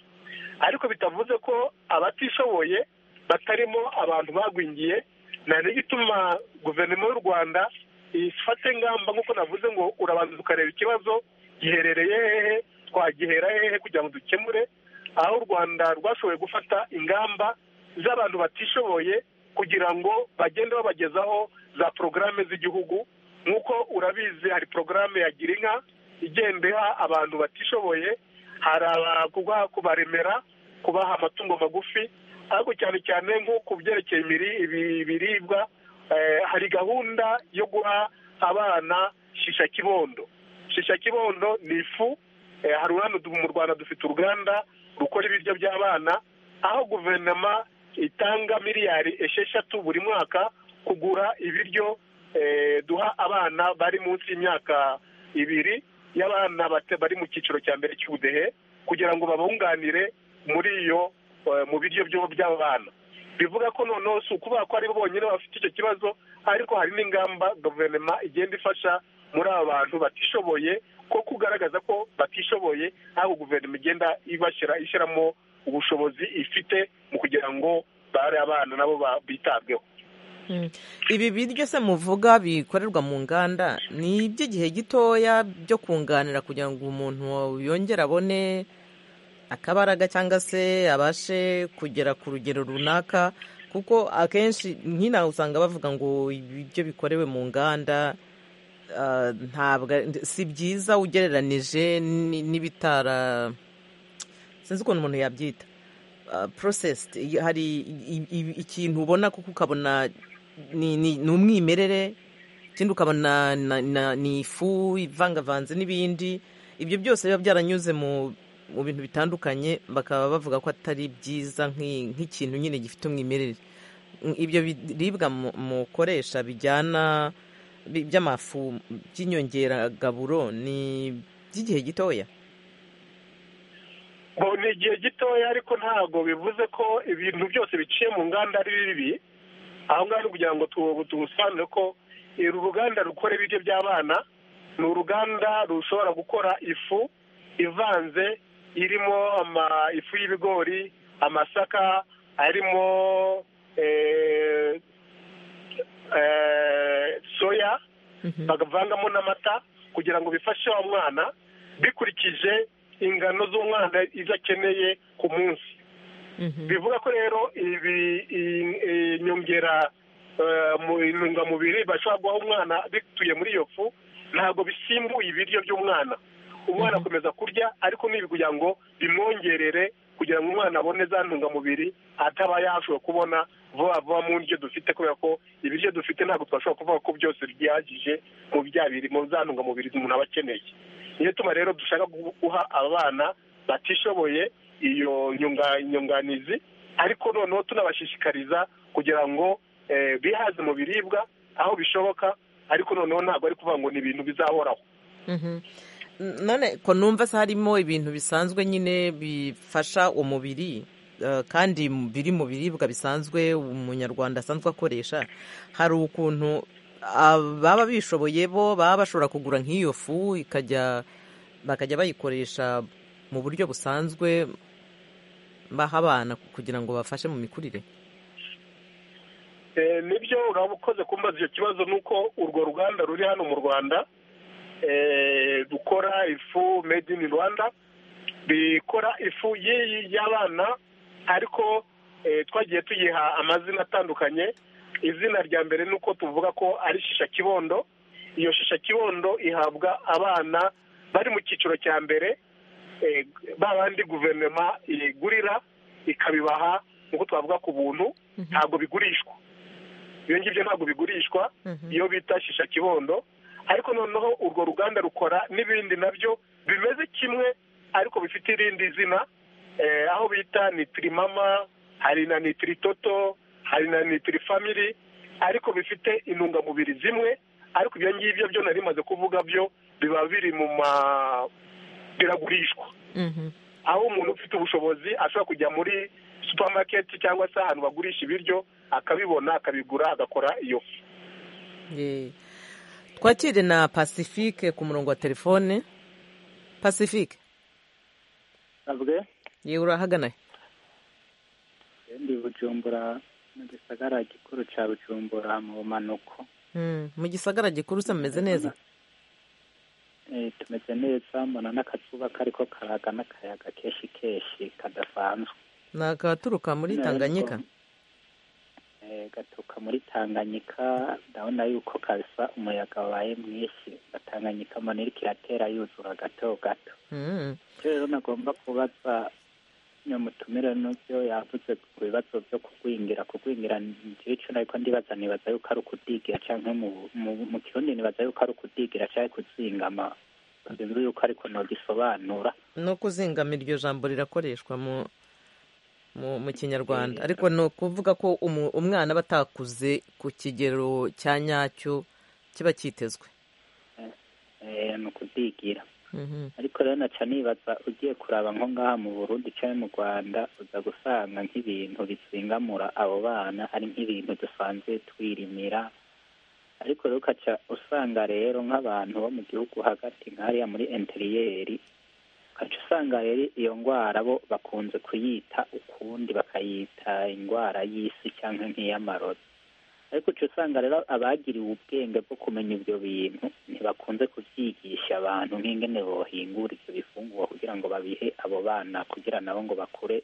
S2: ariko bitavuze ko abatishoboye batarimo abantu bagwingiye na n'igituma guverinoma y'u rwanda ifata ingamba nk'uko navuze ngo urabanza ukareba ikibazo giherereye hehe twagihera hehe kugira ngo dukemure aho u rwanda rwashoboye gufata ingamba z'abantu batishoboye kugira ngo bagende babagezaho za porogaramu z'igihugu nk'uko urabizi hari porogaramu ya girinka igenda iha abantu batishoboye hari abaguha kubaremera kubaha amatungo magufi ariko cyane cyane nko ku byerekeye imiri- ibi- ibiribwa eh, hari gahunda yo guha abana shisha kibondo shisha kibondo ni ifu Eh, hari urano du- mu rwanda dufite uruganda rukora ibiryo by'abana aho guverinoma itanga miliyari esheshatu buri mwaka kugura ibiryo eh, duha abana bari munsi y'imyaka ibiri y'abana bate- bari mu cyiciro cya mbere cy'ubudehe kugira ngo babunganire muri iyo eh, mu biryo byo- by'abana bivuga ko noneho si ukuvuga ko ari bo bonyine bafite icyo kibazo ariko hari n'ingamba guverinoma igenda ifasha muri aba bantu batishoboye ko kugaragaza ko batishoboye aho guverinoma igenda ibashyira ishyiramo ubushobozi ifite mu kugira ngo bari abana nabo ba- bitabweho
S1: Mm. ibi biryo se muvuga bikorerwa mu nganda ni iby'igihe gitoya byo kunganira kugira ngo umuntu yongere abone akabaraga cyangwa se abashe kugera ku rugero runaka kuko akenshi nk'inaha usanga bavuga ngo ibiryo bikorewe mu nganda ah, ntabwo ari- si byiza ugereranije ni- n'ibitara sinzi ukuntu umuntu yabyita ah, processed I- hari i- i- ikintu ubona kuko ukabona ni ni- ni umwimerere ikindi ukabona na- na- ni ifu ivangavanze n'ibindi ibyo byose biba byaranyuze mu mu bintu bitandukanye bakaba bavuga ko atari byiza nk'i- nk'ikintu nyine gifite umwimerere Mm, ibyo biribwa mu- mukoresha bijyana bi- by'amafu by'inyongeragaburo ni by'igihe gitoya
S2: ngo ni igihe gitoya ariko ntabwo bivuze ko ibintu byose biciye mu nganda ari bibi aho ngaho ni ukugira ngo tu- tubusobanure ko eh, uru ruganda rukora ibiryo by'abana ni uruganda rushobora gukora ifu ivanze irimo ama- ifu y'ibigori amasaka arimo eh, eh, soya bagavangamo n'amata kugira ngo bifashe wa mwana bikurikije ingano z'umwana izo akeneye ku munsi bivuga ko rero ibi iyi- iyi nyongera eh, mu intungamubiri bashobora guha umwana bituye muri iyo fu ntabwo bisimbuye ibiryo by'umwana umwana akomeza kurya ariko n'ibi kugira ngo bimwongerere kugira ngo umwana abone za ntungamubiri ataba yashobora kubona vuba vuba mu ndyo dufite kubera ko ibiryo dufite ntabwo twashobora kuvuga ko byose byihagije mu bya biri mu za ntungamubiri umuntu aba akeneye niyo tuma rero dushaka gu- guha abana batishoboye iyo nyunga- nyunganizi ariko noneho tunabashishikariza kugira ngo eh, bihaze mu biribwa aho bishoboka ariko noneho ntabwo ari kuvuga ngo ni ibintu bizahoraho
S1: Mhm. N- none ko numva se harimo ibintu bisanzwe nyine bifasha umubiri eh, kandi mu- biri mu biribwa bisanzwe umunyarwanda asanzwe akoresha hari ukuntu ah, baba bishoboye bo baba bashobora kugura nk'iyo fu ikajya bakajya bayikoresha mu buryo busanzwe baha abana kugira ngo bafashe mu mikurire
S2: Eh, nibyo uraba ukoze kumbaza icyo kibazo ni uko urwo ruganda ruri hano mu rwanda eh, rukora ifu made in rwanda rikora ifu y'iyi y'abana ariko eh, twagiye tuyiha amazina atandukanye izina rya mbere ni uko tuvuga ko ari shisha kibondo iyo shisha kibondo ihabwa abana bari mu cyiciro cya mbere eh, ba bandi guverinoma igurira ikabibaha nk'uko twavuga ku buntu ntabwo bigurishwa ibyo ngibyo ntabwo bigurishwa iyo bita shisha kibondo ariko noneho urwo ruganda rukora n'ibindi nabyo bimeze kimwe ariko bifite irindi zina eh, aho bita nitirimama hari na nitiritoto hari na nitirifamili ariko bifite intungamubiri zimwe ariko ibyo ngibyo byo nari maze kuvuga byo biba biri mu ma biragurishwa
S1: Mhm.
S2: aho umuntu ufite ubushobozi ashobora kujya muri supamaketi cyangwa se ahantu bagurisha ibiryo akabibona akabigura agakora iyo fu
S1: Ye. twakire na pacifique ku murongo wa telefone pacifique
S3: ntabwe
S1: yewe urahagana
S3: ndi bujumbura mu gisagara gikuru cya bujumbura mu manuko
S1: Mm, mu gisagara gikuru se mumeze neza
S3: Eh, tumeze neza mbona n'akazuba kariko karaga n'akayaga kenshi kenshi kadasanzwe
S1: ni akaturuka muri
S3: Ntabwo.
S1: tanganyika
S3: Eh, gaturuka muri tanganyika ndabona yuko kabisa umuyaga wabaye mwinshi gatanganyika mbona iriko iratera yuzura gato gato
S1: Mm.
S3: icyo rero nagomba kubaza nyamutumire n'ibyo yavuze ku bibazo byo kugwingira kugwingira ngira icyo nariko ndibaza nibaza yuko ari ukudigira canke mu- mu- mu kirundi nibaza yuko ari ukudigira canke kuzingama sinzi yuko ariko nogisobanura
S1: no kuzingamira iryo jambo rirakoreshwa mu mu, mu kinyarwanda ariko ni ukuvuga ko umu- umwana aba atakuze ku kigero cya nyacyo kiba cyitezwe
S3: eh, ni ukudigira
S1: Mhm.
S3: ariko rero naca nibaza ugiye kuraba nko ngaha mu burundi canke mu rwanda uza gusanga nk'ibintu bisingamura abo bana ari nk'ibintu dusanzwe twirimira ariko rero ukaca usanga rero nk'abantu bo mu gihugu hagati nk'ariya muri interiyeri ukaca usanga rero iyo ndwara bo bakunze kuyita ukundi bakayita indwara y'isi cyangwa nk'iy'amarozi ariko uca usanga rero abagiriwe ubwenge bwo kumenya ibyo bintu ntibakunze kubyigisha abantu nk'ingene bohingura ibyo bifungurwa kugira ngo babihe abo bana kugira nabo ngo bakure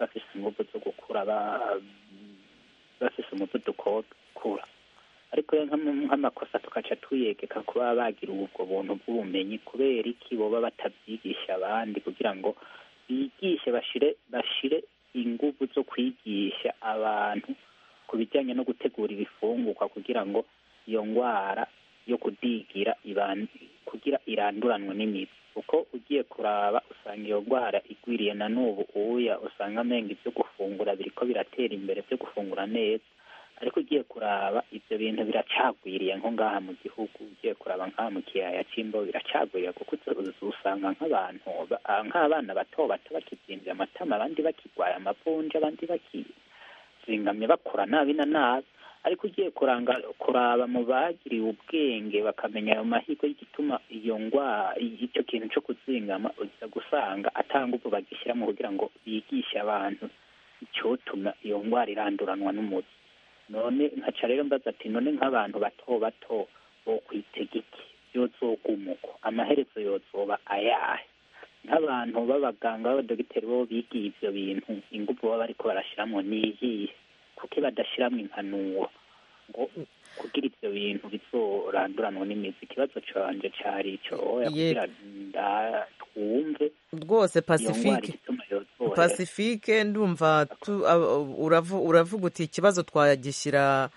S3: bafise inguvu zo gukura ba- bafise umuvuduko wo gukura ariko rero nk'am- nk'amakosa tukaca tuyegeka kuba bagira ubwo buntu bw'ubumenyi kubera iki boba batabyigisha abandi kugira ngo bigishe bashire bashire inguvu zo kwigisha abantu ku bijyanye no gutegura ibifungurwa kugira ngo iyo ndwara yo kudigira iban- kugira iranduranwe n'imibu kuko ugiye kuraba usanga iyo ndwara igwiriye na n'ubu uya usanga amenga ibyo gufungura biriko biratera imbere byo gufungura neza ariko ugiye kuraba ibyo bintu biracagwiriye nko ngaha mu gihugu ugiye kuraba nk'aha mu kiyaya cy'imbo biracagwiriye kuko uza- uza- usanga nk'abantu ba- ah, nk'abana bato bato bakizimvye amatama abandi bakigwaye amavunja abandi bakizingamye bakura nabi na nabi ariko ugiye kuranga kuraba mu bagiriwe ubwenge bakamenya ayo mahirwe y'igituma iyo ngwara icyo kintu cyo kuzingama uza gusanga atanguvu bagishyiramo kugira ngo bigishe abantu icyotuma iyo ngwara iranduranwa n'umuti none nkaca rero mbaza ati none nk'abantu bato bato bokwitega iki yozogumuko amaherezo yozoba ayahe nk'abantu b'abaganga b'abadogiteri bo bigiye ibyo bintu ingufu baba bariko barashiramo niyihe kuko badashiramo impanuro ngo kugira ibyo bintu bizoranduranwa n'imizi ikibazo canje cari ico oya
S1: Ye-
S3: kugira nda- twumve
S1: rwose
S3: iyo ngwara
S1: pasifike
S3: igituma yozohera
S1: pasifike ndumva tu- ab- uravu- uravuga uti ikibazo twagishyira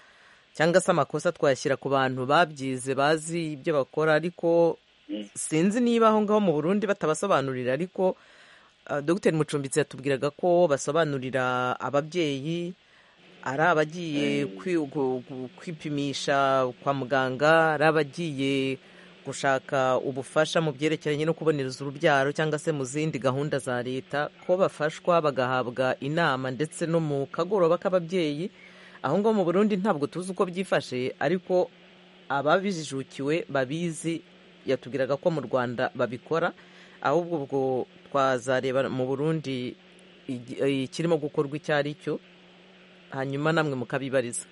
S1: cyangwa se amakosa twayashyira ku bantu babyize bazi ibyo bakora ariko
S3: Mm.
S1: sinzi niba aho ngaho mu burundi batabasobanurira ariko ah, dogiteri mucumbitsi yatubwiraga ko basobanurira ababyeyi ari abagiye kwi- gu- gu- kwipimisha kwa muganga ari abagiye gushaka ubufasha mu byerekeranye no kubonereza urubyaro cyangwa se mu zindi gahunda za leta ko bafashwa bagahabwa inama ndetse no mu kagoroba k'ababyeyi aho ngaho mu burundi ntabwo tuzi uko byifashe ariko ababijukiwe babizi yatubwiraga ko mu rwanda babikora ahubwo ubwo twazareba mu burundi igi- eh, ikirimo gukorwa icyo ari cyo hanyuma namwe mukabibariza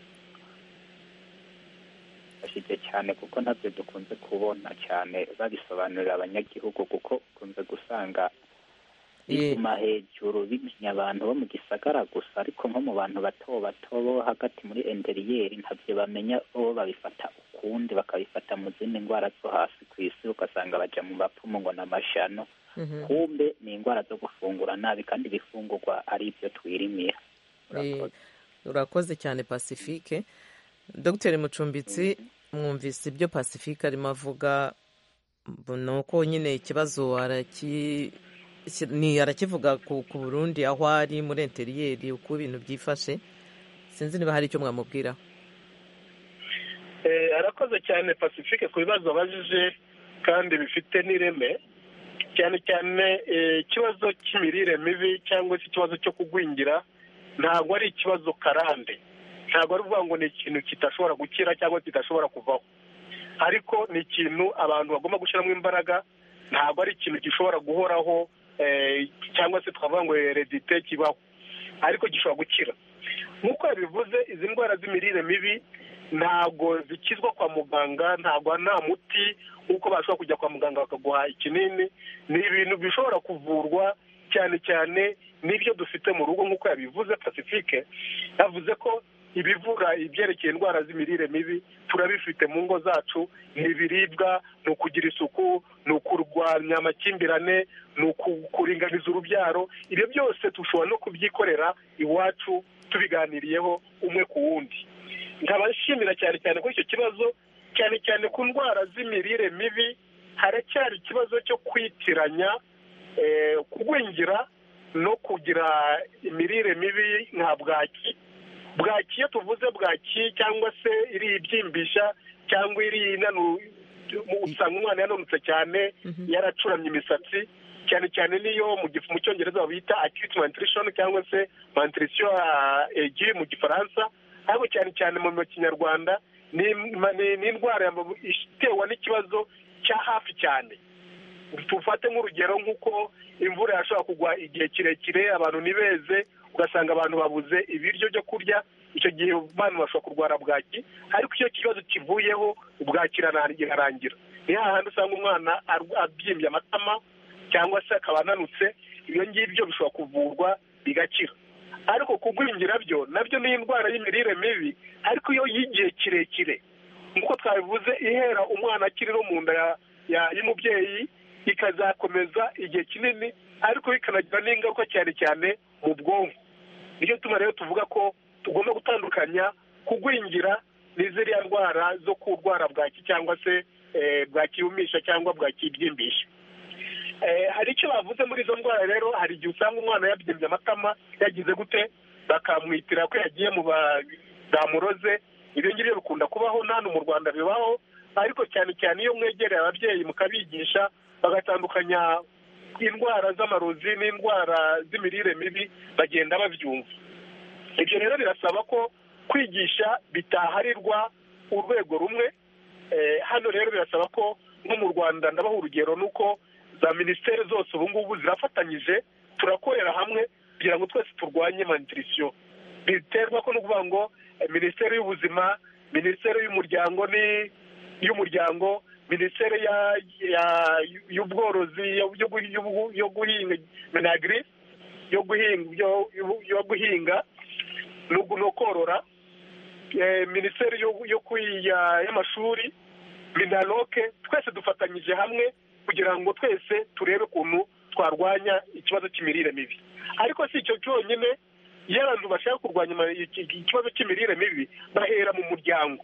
S3: bifashije cyane kuko ntabyo dukunze kubona cyane babisobanurira abanyagihugu kuko ukunze gusanga
S1: Eh,
S3: biguma hejuru bimenya abantu bo mu gisagara gusa ariko nko mu bantu bato bato bo hagati muri enderiyeri ntabyo bamenya bo babifata ukundi bakabifata mu zindi ndwara zo hasi ku isi ugasanga baja mu bapfumu ngo ni amashano
S1: mhm.
S3: kumbe ni indwara zo gufungura nabi kandi ibifungurwa ari ibyo twirimira
S1: Eh,
S3: Urakoze.
S1: urakoze cyane pacifique dogiteri mucumbitsi mwumvise ibyo pacifique arimo avuga bu- ni uko nyine ikibazo araki ki- ni arakivuga ku, ku burundi aho ari muri interiyeri uko ibintu byifashe sinzi niba hari icyo mwamubwira
S2: Eh, arakoze cyane pacifique ku bibazo abajije kandi bifite n'ireme cyane cyane eh, ikibazo cy'imirire mibi cyangwa se ikibazo cyo kugwingira ntabwo ari ikibazo karande ntabwo ari ukuvuga ngo ni ikintu kidashobora gukira cyangwa kidashobora kuvaho ariko ni ikintu abantu bagomba gushyiramo imbaraga ntabwo ari ikintu gishobora guhoraho eh, cyangwa se twavuga ngo heredite kibaho ariko gishobora gukira nk'uko yabivuze izi ndwara z'imirire mibi ntabwo zikizwa kwa muganga ntabwo nta muti nk'uko bashobora kujya kwa muganga bakaguha ikinini ni ibintu bishobora kuvurwa cyane cyane n'ibyo dufite mu rugo nk'uko yabivuze pacifique yavuze ko ibivura ibyerekeye indwara z'imirire mibi turabifite mu ngo zacu ni ibiribwa ni ukugira isuku ni ukurwanya amakimbirane ni uku- kuringaniza urubyaro ibyo byose dushobora no kubyikorera iwacu tubiganiriyeho umwe ku wundi nkaba nshimira cyane cyane kuri icyo kibazo cyane cyane ku ndwara z'imirire mibi haracyari ikibazo cyo kwitiranya eh, kugwingira no kugira imirire mibi nka bwaki bwaki iyo tuvuze bwaki cyangwa se iri ibyimbisha cyangwa iri inanu- usanga umwana yananutse cyane
S1: Mhm.
S2: yaracuramye imisatsi cyane cyane niyo mu gifu mu cyongereza bita acute malnutrition cyangwa se malnutrition ah, aiguë mu gifaransa ariko cyane cyane mu mu kinyarwanda ni ni- ni indwara ya- itewe n'ikibazo cya hafi cyane tufate nk'urugero nk'uko imvura yashobora kugwa igihe kirekire abantu ntibeze ugasanga abantu babuze ibiryo byo kurya icyo gihe abantu bashobora kurwara bwaki ariko iyo kibazo kivuyeho bwaki irana- irarangira ni hahandi usanga umwana arw- abyimbye amatama cyangwa se akaba ananutse ibyo ngibyo bishobora kuvurwa bigakira ariko kugwingira byo nabyo ni indwara y'imirire mibi ariko iyo y'igihe kirekire nk'uko twabivuze ihera umwana akiri no mu nda ya- ya- y'umubyeyi ikazakomeza igihe kinini ariko bikanagira n'ingaruka cyane cyane mu bwonko nicyo tuma rero tuvuga ko tugomba gutandukanya kugwingira ni ziriya ndwara zo kurwara bwaki cyangwa se eh, bwakibumisha cyangwa bwakibyimbisha Eh, hari icyo bavuze muri izo ndwara rero hari igihe usanga umwana yabyimbye amatama yagize gute bakamwitira ko yagiye mu badamuroze ibyo ngibyo bikunda kubaho na hano mu rwanda bibaho ariko cyane cyane iyo mwegereye ababyeyi mukabigisha bagatandukanya indwara z'amarozi n'indwara z'imirire mibi bagenda babyumva ibyo rero birasaba ko kwigisha bitaharirwa urwego rumwe Eh, hano rero birasaba ko nko mu rwanda ndabaha urugero nuko za minisiteri zose ubu ngubu zirafatanyije turakorera hamwe kugira ngo twese turwanye mandirisiyo biterwa ko no kuvuga ngo eh, minisiteri y'ubuzima minisiteri y'umuryango ni y'umuryango minisiteri ya- ya- y'ubworozi yo- yo gu- yo- yo guhinga minagiri yo guhinga yo- yo- yo guhinga no gu- no korora eh, minisiteri yo- yo kwi- ya- y'amashuri minaloke twese dufatanyije hamwe kugira ngo twese turebe ukuntu twarwanya ikibazo cy'imirire mibi ariko si icyo cyonyine iyo abantu bashaka kurwanya ama- iki- iki- ikibazo cy'imirire mibi bahera mu muryango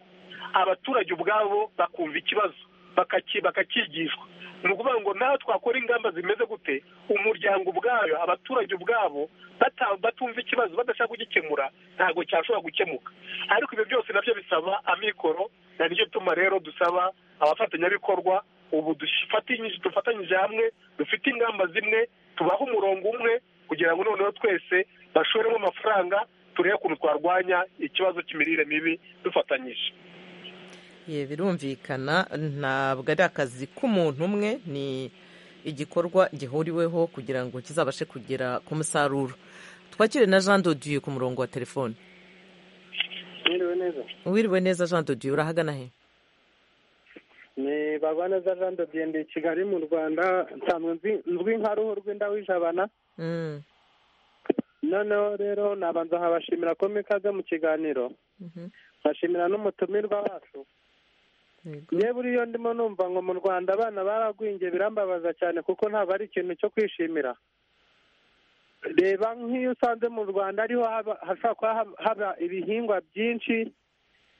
S2: abaturage ubwabo bakumva ikibazo bakaki- bakakigishwa ni ukuvuga ngo nawe twakora ingamba zimeze gute umuryango ubwayo abaturage ubwabo bata- batumva ikibazo badashaka kugikemura ntabwo cyashobora gukemuka ariko ibyo byose nabyo bisaba amikoro na niyo tuma rero dusaba abafatanyabikorwa ubu dufatanyije dufatanyije hamwe dufite ingamba zimwe tubahe umurongo umwe kugira ngo noneho twese bashoremo amafaranga turebe ukuntu twarwanya ikibazo cy'imirire mibi dufatanyije
S1: Ye, birumvikana ntabwo ari akazi k'umuntu umwe ni igikorwa gihuriweho kugira ngo kizabashe kugera ku musaruro twakire na jean dodiyo ku murongo wa telefone
S5: mwiriwe neza
S1: wiriwe neza jean dodiyo urahagana he
S5: ni bagwaneza jean de dieu ndi i kigali mu rwanda nsanzwe nzi- nzwi nka ruhu rw'inda w'ijabana
S1: Mm,
S5: noneho rero nabanza nkabashimira ko mwikaze mu kiganiro
S1: mhm,
S5: nkashimira n'umutumirwa wacu
S1: yego.
S5: yewe uriyo ndimo numva ngo mu rwanda abana baragwingiye birambabaza cyane kuko ntabwo ari ikintu cyo kwishimira reba nk'iyo usanze mu rwanda ariho haba- hashobora kuba haba- haba ibihingwa byinshi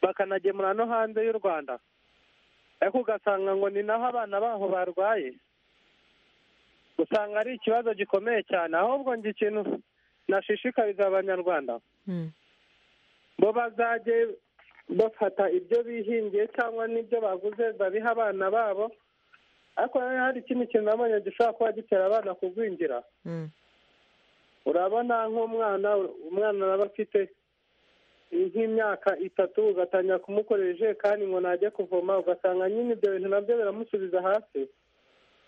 S5: bakanagemura no hanze y'u rwanda ariko ugasanga ngo ni naho abana baho barwaye usanga ari ikibazo gikomeye cyane ahubwo ngo ikintu nashishikariza abanyarwanda
S1: Mm,
S5: bo bazajye bafata ibyo bihingiye cyangwa n'ibyo baguze babiha abana babo ariko rero hari ikindi kintu nabonye gishobora kuba gitera abana kugwingira
S1: mm,
S5: urabona nk'umwana umwana aba afite nk'imyaka itatu ugatangira kumukorera ijerekani ngo najye kuvoma ugasanga nyine ibyo bintu nabyo biramusubiza hasi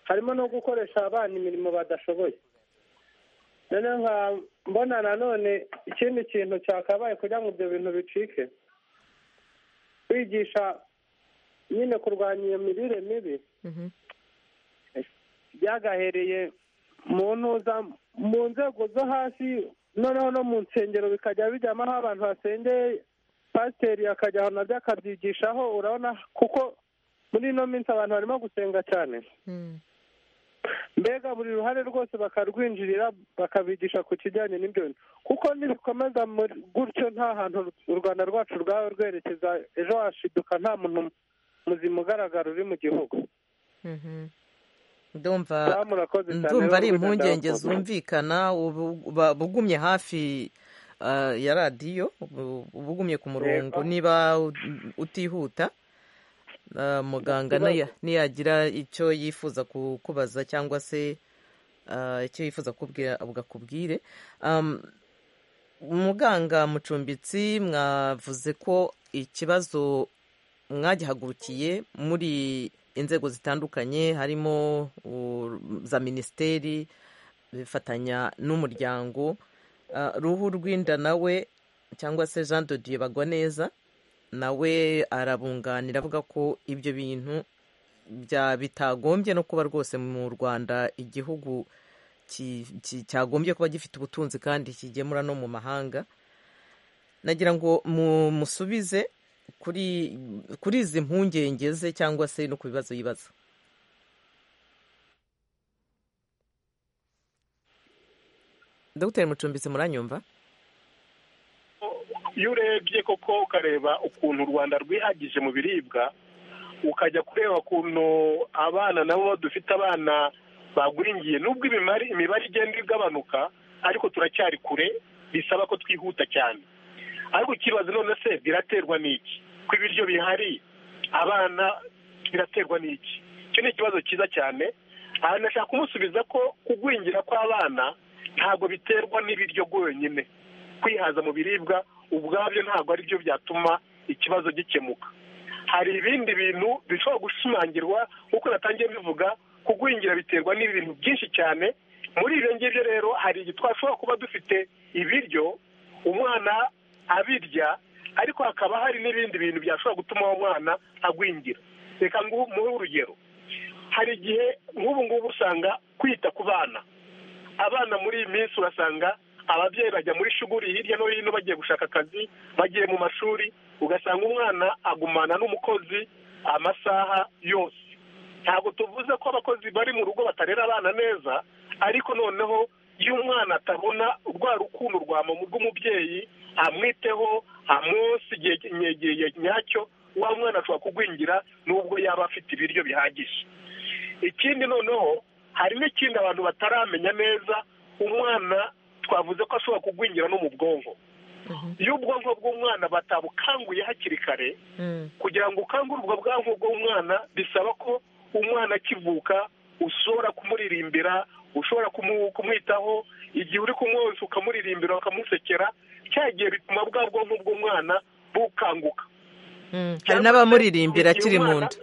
S5: harimo no gukoresha abana imirimo badashoboye noneho nkaba mbona nanone ikindi kintu cyakabaye kugira ngo ibyo bintu bicike kwigisha nyine kurwanya iyo mirire mibi
S1: mhm,
S5: byagahereye mu ntuza mu nzego zo hasi noneho no mu nsengero bikajya bijyamo aho abantu basengeye pasiteri akajya aho nabyo akabyigishaho urabona kuko muri ino minsi abantu barimo gusenga cyane
S1: mm.
S5: mbega buri ruhare rwose bakarwinjirira bakabigisha ku kijyanye n'ibyo bintu kuko nibikomeza muri- gutyo nta hantu u rwanda rwacu rwaba rwerekeza ejo hashiduka nta muntu muzima ugaragara uri mu gihugu
S1: Mhm. ndumva
S5: Ba murakoze cyane,
S1: ndumva ari
S5: rero rwose
S1: impungenge
S5: ndabakunda.
S1: zumvikana ubu- ba- bugumye hafi ah, ya radiyo ubu- ubugumye ku murongo
S5: Yego.
S1: niba u- utihuta ah, muganga
S5: Ikibazo.
S1: niya- niyagira icyo yifuza kukubaza cyangwa se ah, icyo yifuza kukubwira bwakubwire Am, muganga mucumbitsi mwavuze ko ikibazo mwagihagurukiye muri inzego zitandukanye harimo u- za minisiteri bifatanya n'umuryango Ah, ruhu rw'inda nawe cyangwa se jean de dieu bagwa neza nawe arabunganira avuga ko ibyo bintu bya bitagombye no kuba rwose mu rwanda igihugu ki- ki- cyagombye kuba gifite ubutunzi kandi kigemura no mu mahanga nagira ngo mu- musubize kuri kuri izi mpungenge ze cyangwa se no ku bibazo yibaza dogiteri mucumbitsi muranyumva
S2: iyo urebye koko ukareba ukuntu u rwanda rwihagije mu biribwa ukajya kureba ukuntu abana nabo dufite abana bagwingiye nubwo imibare imibare igenda igabanuka ariko turacyari kure bisaba ko twihuta cyane ariko ikibazo none se biraterwa n'iki ko ibiryo bihari abana biraterwa n'iki icyo ni ikibazo cyiza cyane aha nashaka kumusubiza ko kugwingira kw'abana ntabwo biterwa n'ibiryo bwonyine kwihaza mu biribwa ubwabyo ntabwo ari byo byatuma ikibazo gikemuka hari ibindi bintu bishobora gushimangirwa nk'uko natangiye bivuga kugwingira biterwa n'ibintu byinshi cyane muri ibyo ngibyo rero hari igihe twashobora kuba dufite ibiryo umwana abirya ariko hakaba hari n'ibindi bintu byashobora gutuma uwo mwana agwingira reka nguhe urugero hari igihe nk'ubu ngubu usanga kwita ku bana abana muri iyi minsi urasanga ababyeyi bajya muri shuguri hirya no hino bagiye gushaka akazi bagiye mu mashuri ugasanga umwana agumana n'umukozi amasaha yose ntabwo tuvuze ko abakozi bari mu rugo batarera abana neza ariko noneho iyo umwana atabona rwa rukundo rwa mama rw'umubyeyi amwiteho amwonsa igihe nyacyo wa mwana ashobora kugwingira nubwo yaba afite ibiryo bihagije ikindi noneho hari n'ikindi abantu bataramenya neza umwana twavuze ko ashobora kugwingira no mu bwonko iyo ubwonko bw'umwana batabukanguye hakiri kare kugira ngo ukangurwe ubwonko bw'umwana bisaba ko umwana akivuka ushobora kumuririmbira ushobora kumwitaho igihe uri kumwonsa ukamuririmbira ukamusekera cyagiye bituma bwa bwonko bw'umwana bukanguka
S1: hari n'abamuririmbira akiri mu nda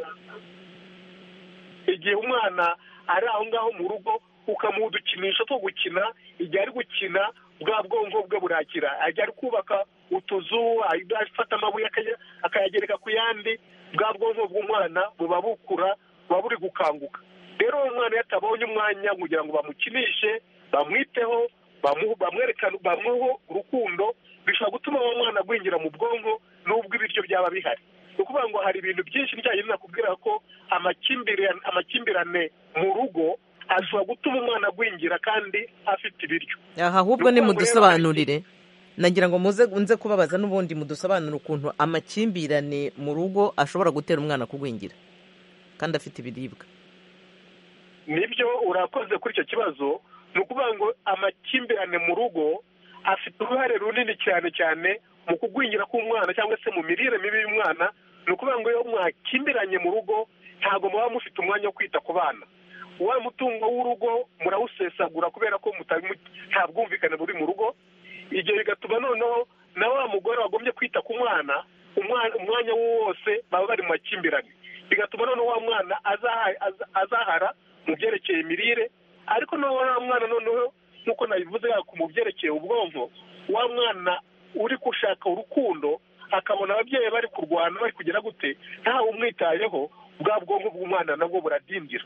S2: igihe umwana ari aho ngaho mu rugo ukamuha udukinisho two gukina igihe ari gukina bwa bwonko bwe burakira igihe ari kubaka utuzu afata amabuye akayagereka ku yandi bwa bwonko bw'umwana buba bukura buba buri gukanguka rero uwo mwana iyo atabonye umwanya kugira ngo bamukinishe bamwiteho bamwerekane bamuhe urukundo bishobora gutuma uwo mwana agwingira mu bwonko nubwo ibiryo byaba bihari ni ukuvuga ngo hari ibintu byinshi bijyanye nakubwira ko amakimbirane mu rugo ashobora gutuma umwana agwingira kandi afite ibiryo
S1: aha ahubwo ni mudusobanurire nagira ngo muze nze kubabaza n'ubundi mudusobanura ukuntu amakimbirane mu rugo ashobora gutera umwana kugwingira kandi afite ibiribwa
S2: nibyo urakoze kuri icyo kibazo ni ukuvuga ngo amakimbirane mu rugo afite uruhare runini cyane cyane mu kugwingira k'umwana cyangwa se mu mirire mibi y'umwana ni ukuvuga ngo iyo mwakimbiranye mu rugo ntabwo muba mufite umwanya wo kwita ku bana wa mutungo w'urugo murawusesagura kubera ko nta bwumvikane buri mu rugo ibyo bigatuma noneho na wa mugore wagombye kwita ku mwana umwanya wose baba bari mu makimbirane bigatuma noneho wa mwana azahara mu byerekeye imirire ariko noneho wa mwana noneho nk'uko nabivuze yako mu byerekeye ubwonko wa mwana uri gushaka urukundo akabona ababyeyi bari kurwana bari kugera gute ntawe umwitayeho bwa bwonko bw'umwana nabwo buradindira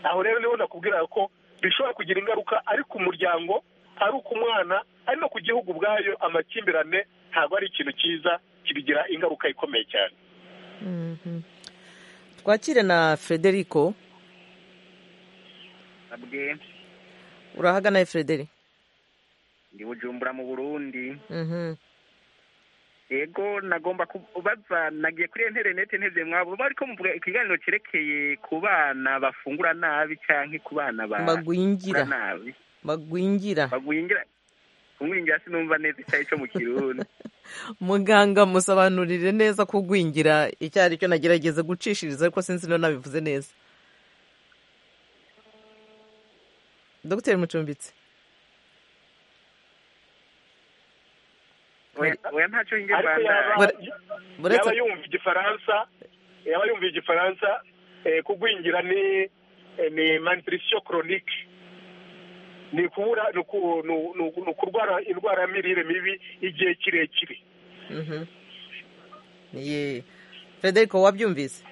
S2: aho rero niho nakubwira ko bishobora kugira ingaruka ari ku muryango ari ku mwana ari no ku gihugu ubwayo amakimbirane ntabwo ari ikintu cyiza kibigira ingaruka ikomeye cyane
S1: twakire na frederico
S6: abwe
S1: urahagana frederic
S6: ndi bujumbura mu burundi yego nagomba kubaza nagiye kuri interineti ntibyo mwabo ariko muvuga ikiganiro cyerekeye ku bana bafungura nabi cyangwa ku bana
S1: Bagwingira.
S6: bakora nabi
S1: bagwingira
S6: bagwingira kumwingira sinumva neza icyayi cyo mu kirundi
S1: muganga musobanurire neza kugwingira icyo ari cyo nagerageza gucishiriza ariko sinzi niba nabivuze neza dogiteri mucumbitse
S6: oya oya ntacyo njye
S2: ariko yaba
S6: mbanda
S1: Buretse-
S2: yaba yumva igifaransa yaba yumva igifaransa eh, kugwingira ni eh, ni malnutrition chronique ni kubura ni uku- ni u- ni u- ni ukurwara indwara ya mirire mibi igihe kirekire
S1: Mhm. Ye. frederico wabyumvise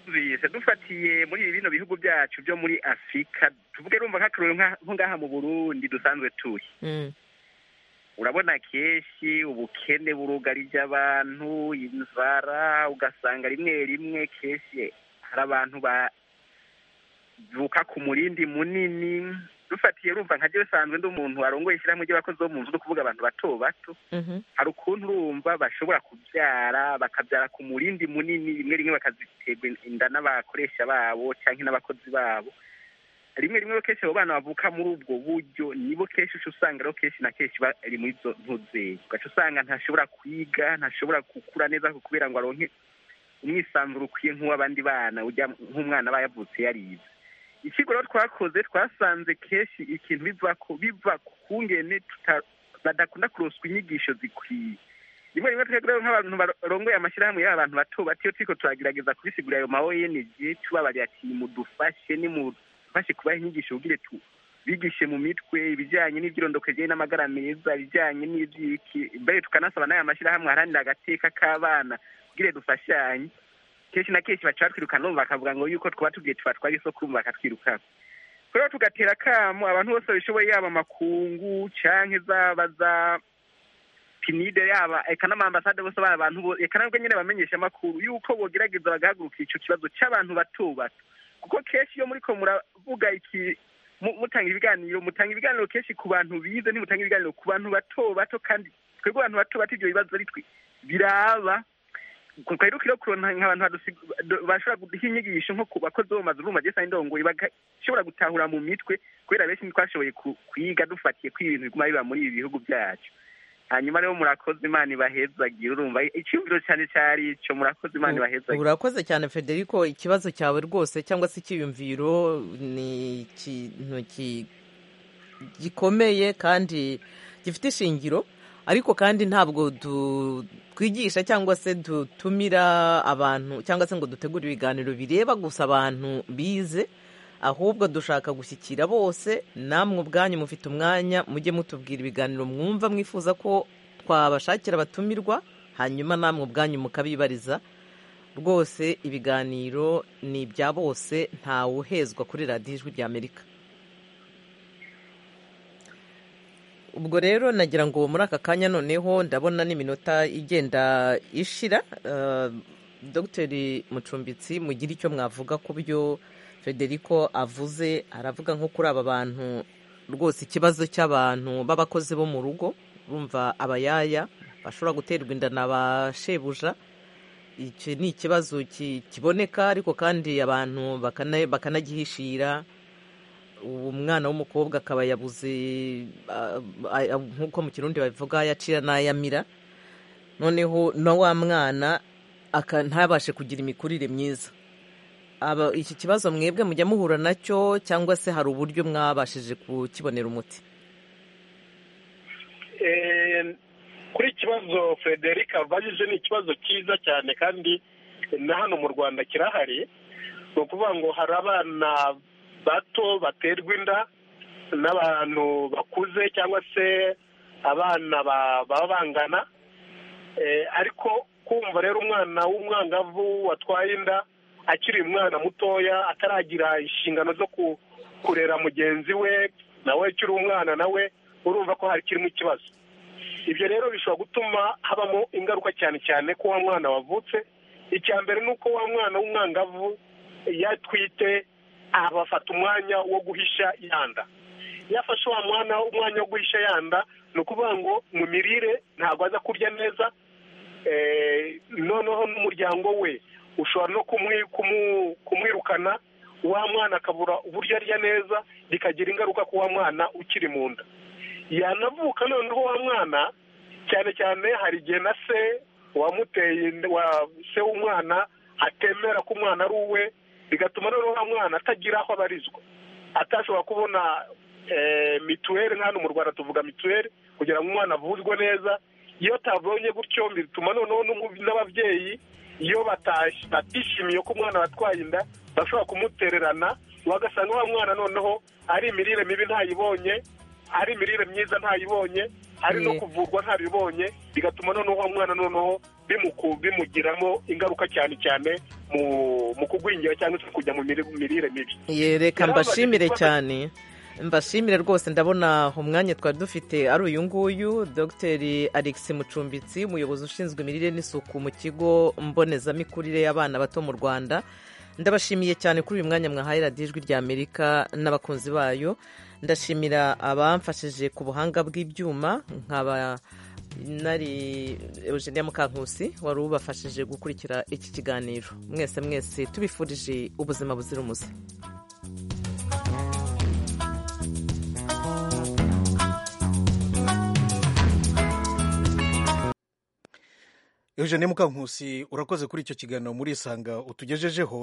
S6: tubise dufatiye muri bino bihugu byacu byo muri afurika tuvuge rumva nk'akarori nko ngaha mu burundi dusanzwe turi
S1: Mm.
S6: urabona kenshi ubukene burugarije abantu inzara ugasanga rimwe rimwe kenshi hari abantu bavuka ku murindi munini
S2: dufatiye urumva nka jyewe usanzwe ndi umuntu arongoye ishyirahamwe ry'abakozi bo mu nzu ni ukuvuga abantu bato bato
S1: Mhm.
S2: hari ukuntu urumva bashobora kubyara bakabyara ku murindi munini rimwe rimwe bakaziterwa inda n'abakoresha babo cyangwa n'abakozi babo rimwe rimwe rero kenshi abo bana bavuka muri ubwo buryo nibo kenshi uca usanga rero kenshi na kenshi bari muri izo ntuzeyi ugaca usanga ntashobora kwiga ntashobora gukura neza kubera ngo aronke umwisanzuro ukwiye nk'uw'abandi bana ujya nk'umwana aba yavutse yarize ikigo rero twakoze twasanze kenshi ikintu biva ku biva ku ngene tuta- badakunda kuroswa inyigisho zikwiye rimwe rimwe twebwe rero nk'abantu barongoye amashyirahamwe y'abantu bato bato iyo turiko turagerageza kubisigura ayo ma ONG tubabarira ati mudufashe nimudufashe kubaha inyigisho kugira tu bigishe mu mitwe ibijyanye n'ibyirondokejeye n'amagara meza ibijyanye n'ibyiki mbere tukanasaba n'aya mashyirahamwe aharanira agateka k'abana kugira dufashanye kenshi na kenshi baca batwirukana bumva bakavuga ngo yuko twaba tugiye tuba twari isoko urumva bakatwirukana rero tugatera akamo abantu bose babishoboye yaba amakungu canke zaba za pinide yaba eka n'amambasade bose bari abantu bo eka nabwo nyine bamenyesha amakuru yuko bogerageza bagahaguruka ico kibazo c'abantu bato bato kuko kenshi iyo muriko muravuga iki mu- mutanga ibiganiro mutanga ibiganiro kenshi ku bantu bize ntimutanga ibiganiro ku bantu bato bato kandi twebwe abantu bato bato ivyo bibazo ari twe biraba twari dukwiye kuronka nk'abantu badusi- badu- bashobora guha inyigisho nko ku bakozi bo mu mazu bumva gesa indongoye bagashobora gutahura mu mitwe kubera benshi ntitwashoboye ku- kwiga dufatiye ko ibintu biguma biba muri ibi bihugu byacu hanyuma rero murakoze imana ibahezagire urumva icyumviro cyane cyari icyo murakoze imana ibahezagire
S1: urakoze cyane federico ikibazo cyawe rwose cyangwa se icyiyumviro ni ikintu ki- gikomeye kandi gifite ishingiro ariko kandi ntabwo du- twigisha cyangwa se dutumira abantu cyangwa se ngo dutegure ibiganiro bireba gusa abantu bize ahubwo dushaka gushyikira bose namwe ubwanyu mufite umwanya mujye mutubwira ibiganiro mwumva mwifuza ko twabashakira abatumirwa hanyuma namwe ubwanyu mukabibariza rwose ibiganiro ni ibya bose ntawuhezwa kuri radiyo ijwi ry'amerika ubwo rero nagira ngo muri aka kanya noneho ndabona n'iminota igenda ishira eh, dogiteri mucumbitsi mugire icyo mwavuga ku byo federico avuze aravuga nko kuri aba bantu rwose ikibazo cy'abantu b'abakozi bo mu rugo urumva abayaya bashobora guterwa inda na ba shebuja iki ni ikibazo ki- kiboneka ariko kandi abantu bakana- bakanagihishira uwo mwana w'umukobwa akaba yabuze ah, ah, nk'uko mu kirundi babivuga yacira n'ayamira noneho na wa mwana aka- ntabashe kugira imikurire myiza Aba- iki kibazo mwebwe mujya muhura nacyo cyangwa se hari uburyo mwabashije kukibonera umuti
S6: Eh, kuri iki kibazo frederic abajije ni ikibazo cyiza cyane kandi na hano mu rwanda kirahari ni ukuvuga ngo hari abana bato baterwa inda n'abantu bakuze cyangwa se abana ba- baba bangana Eh, ariko kumva rero umwana w'umwangavu watwaye inda akiri umwana mutoya ataragira inshingano zo ku- kurera mugenzi we nawe akiri umwana nawe urumva ko hari kirimo ikibazo ibyo rero bishobora gutuma habamo ingaruka cyane cyane ko wa mwana wavutse icya mbere ni uko wa mwana w'umwangavu yatwite abafata umwanya wo guhisha yanda iyo afashe wa mwana umwanya wo guhisha yanda ni ukuvuga ngo mu mirire ntabwo aza kurya neza eh, noneho n'umuryango we ushobora no kumwi- kumu- kumwirukana wa mwana akabura uburyo arya neza bikagira ingaruka ku wa mwana ukiri mu nda yanavuka noneho wa mwana cyane cyane hari igihe na se wamuteye inda- wa se w'umwana atemera ko umwana ari uwe bigatuma noneho wa mwana atagira aho abarizwa atashobora kubona eh, mituweli nk'ahantu mu rwanda tuvuga mituweli kugira ngo umwana avuzwe neza iyo atabonye gutyo bituma noneho n'umu- n'ababyeyi iyo batash- batishimiye ko umwana watwaye inda bashobora kumutererana bagasanga wa mwana noneho ari imirire mibi ntayibonye ari imirire myiza ntayibonye ari no
S1: Mm.
S6: kuvurwa ntabibonye bigatuma noneho wa mwana noneho bimuku- bimugiramo ingaruka cyane cyane mu mu kugwingira cyangwa se kujya mu miri- mirire mibi
S1: Ye, reka
S6: Yarabaga
S1: mbashimire
S6: ikibazo-
S1: cyane mbashimire rwose ndabona umwanya twari dufite ari uyu nguyu dogiteri alex mucumbitsi umuyobozi ushinzwe imirire n'isuku mu kigo mbonezamikurire y'abana bato mu rwanda ndabashimiye cyane kuri uyu mwanya mwahaye radiyo ijwi rya amerika n'abakunzi bayo ndashimira abamfashije ku buhanga bw'ibyuma nkaba nari eugenia mukankusi wari ubafashije gukurikira iki kiganiro mwese mwese tubifurije ubuzima buzira umuze
S8: eugene mukankusi urakoze kuri icyo kiganiro muri isanga utugejejeho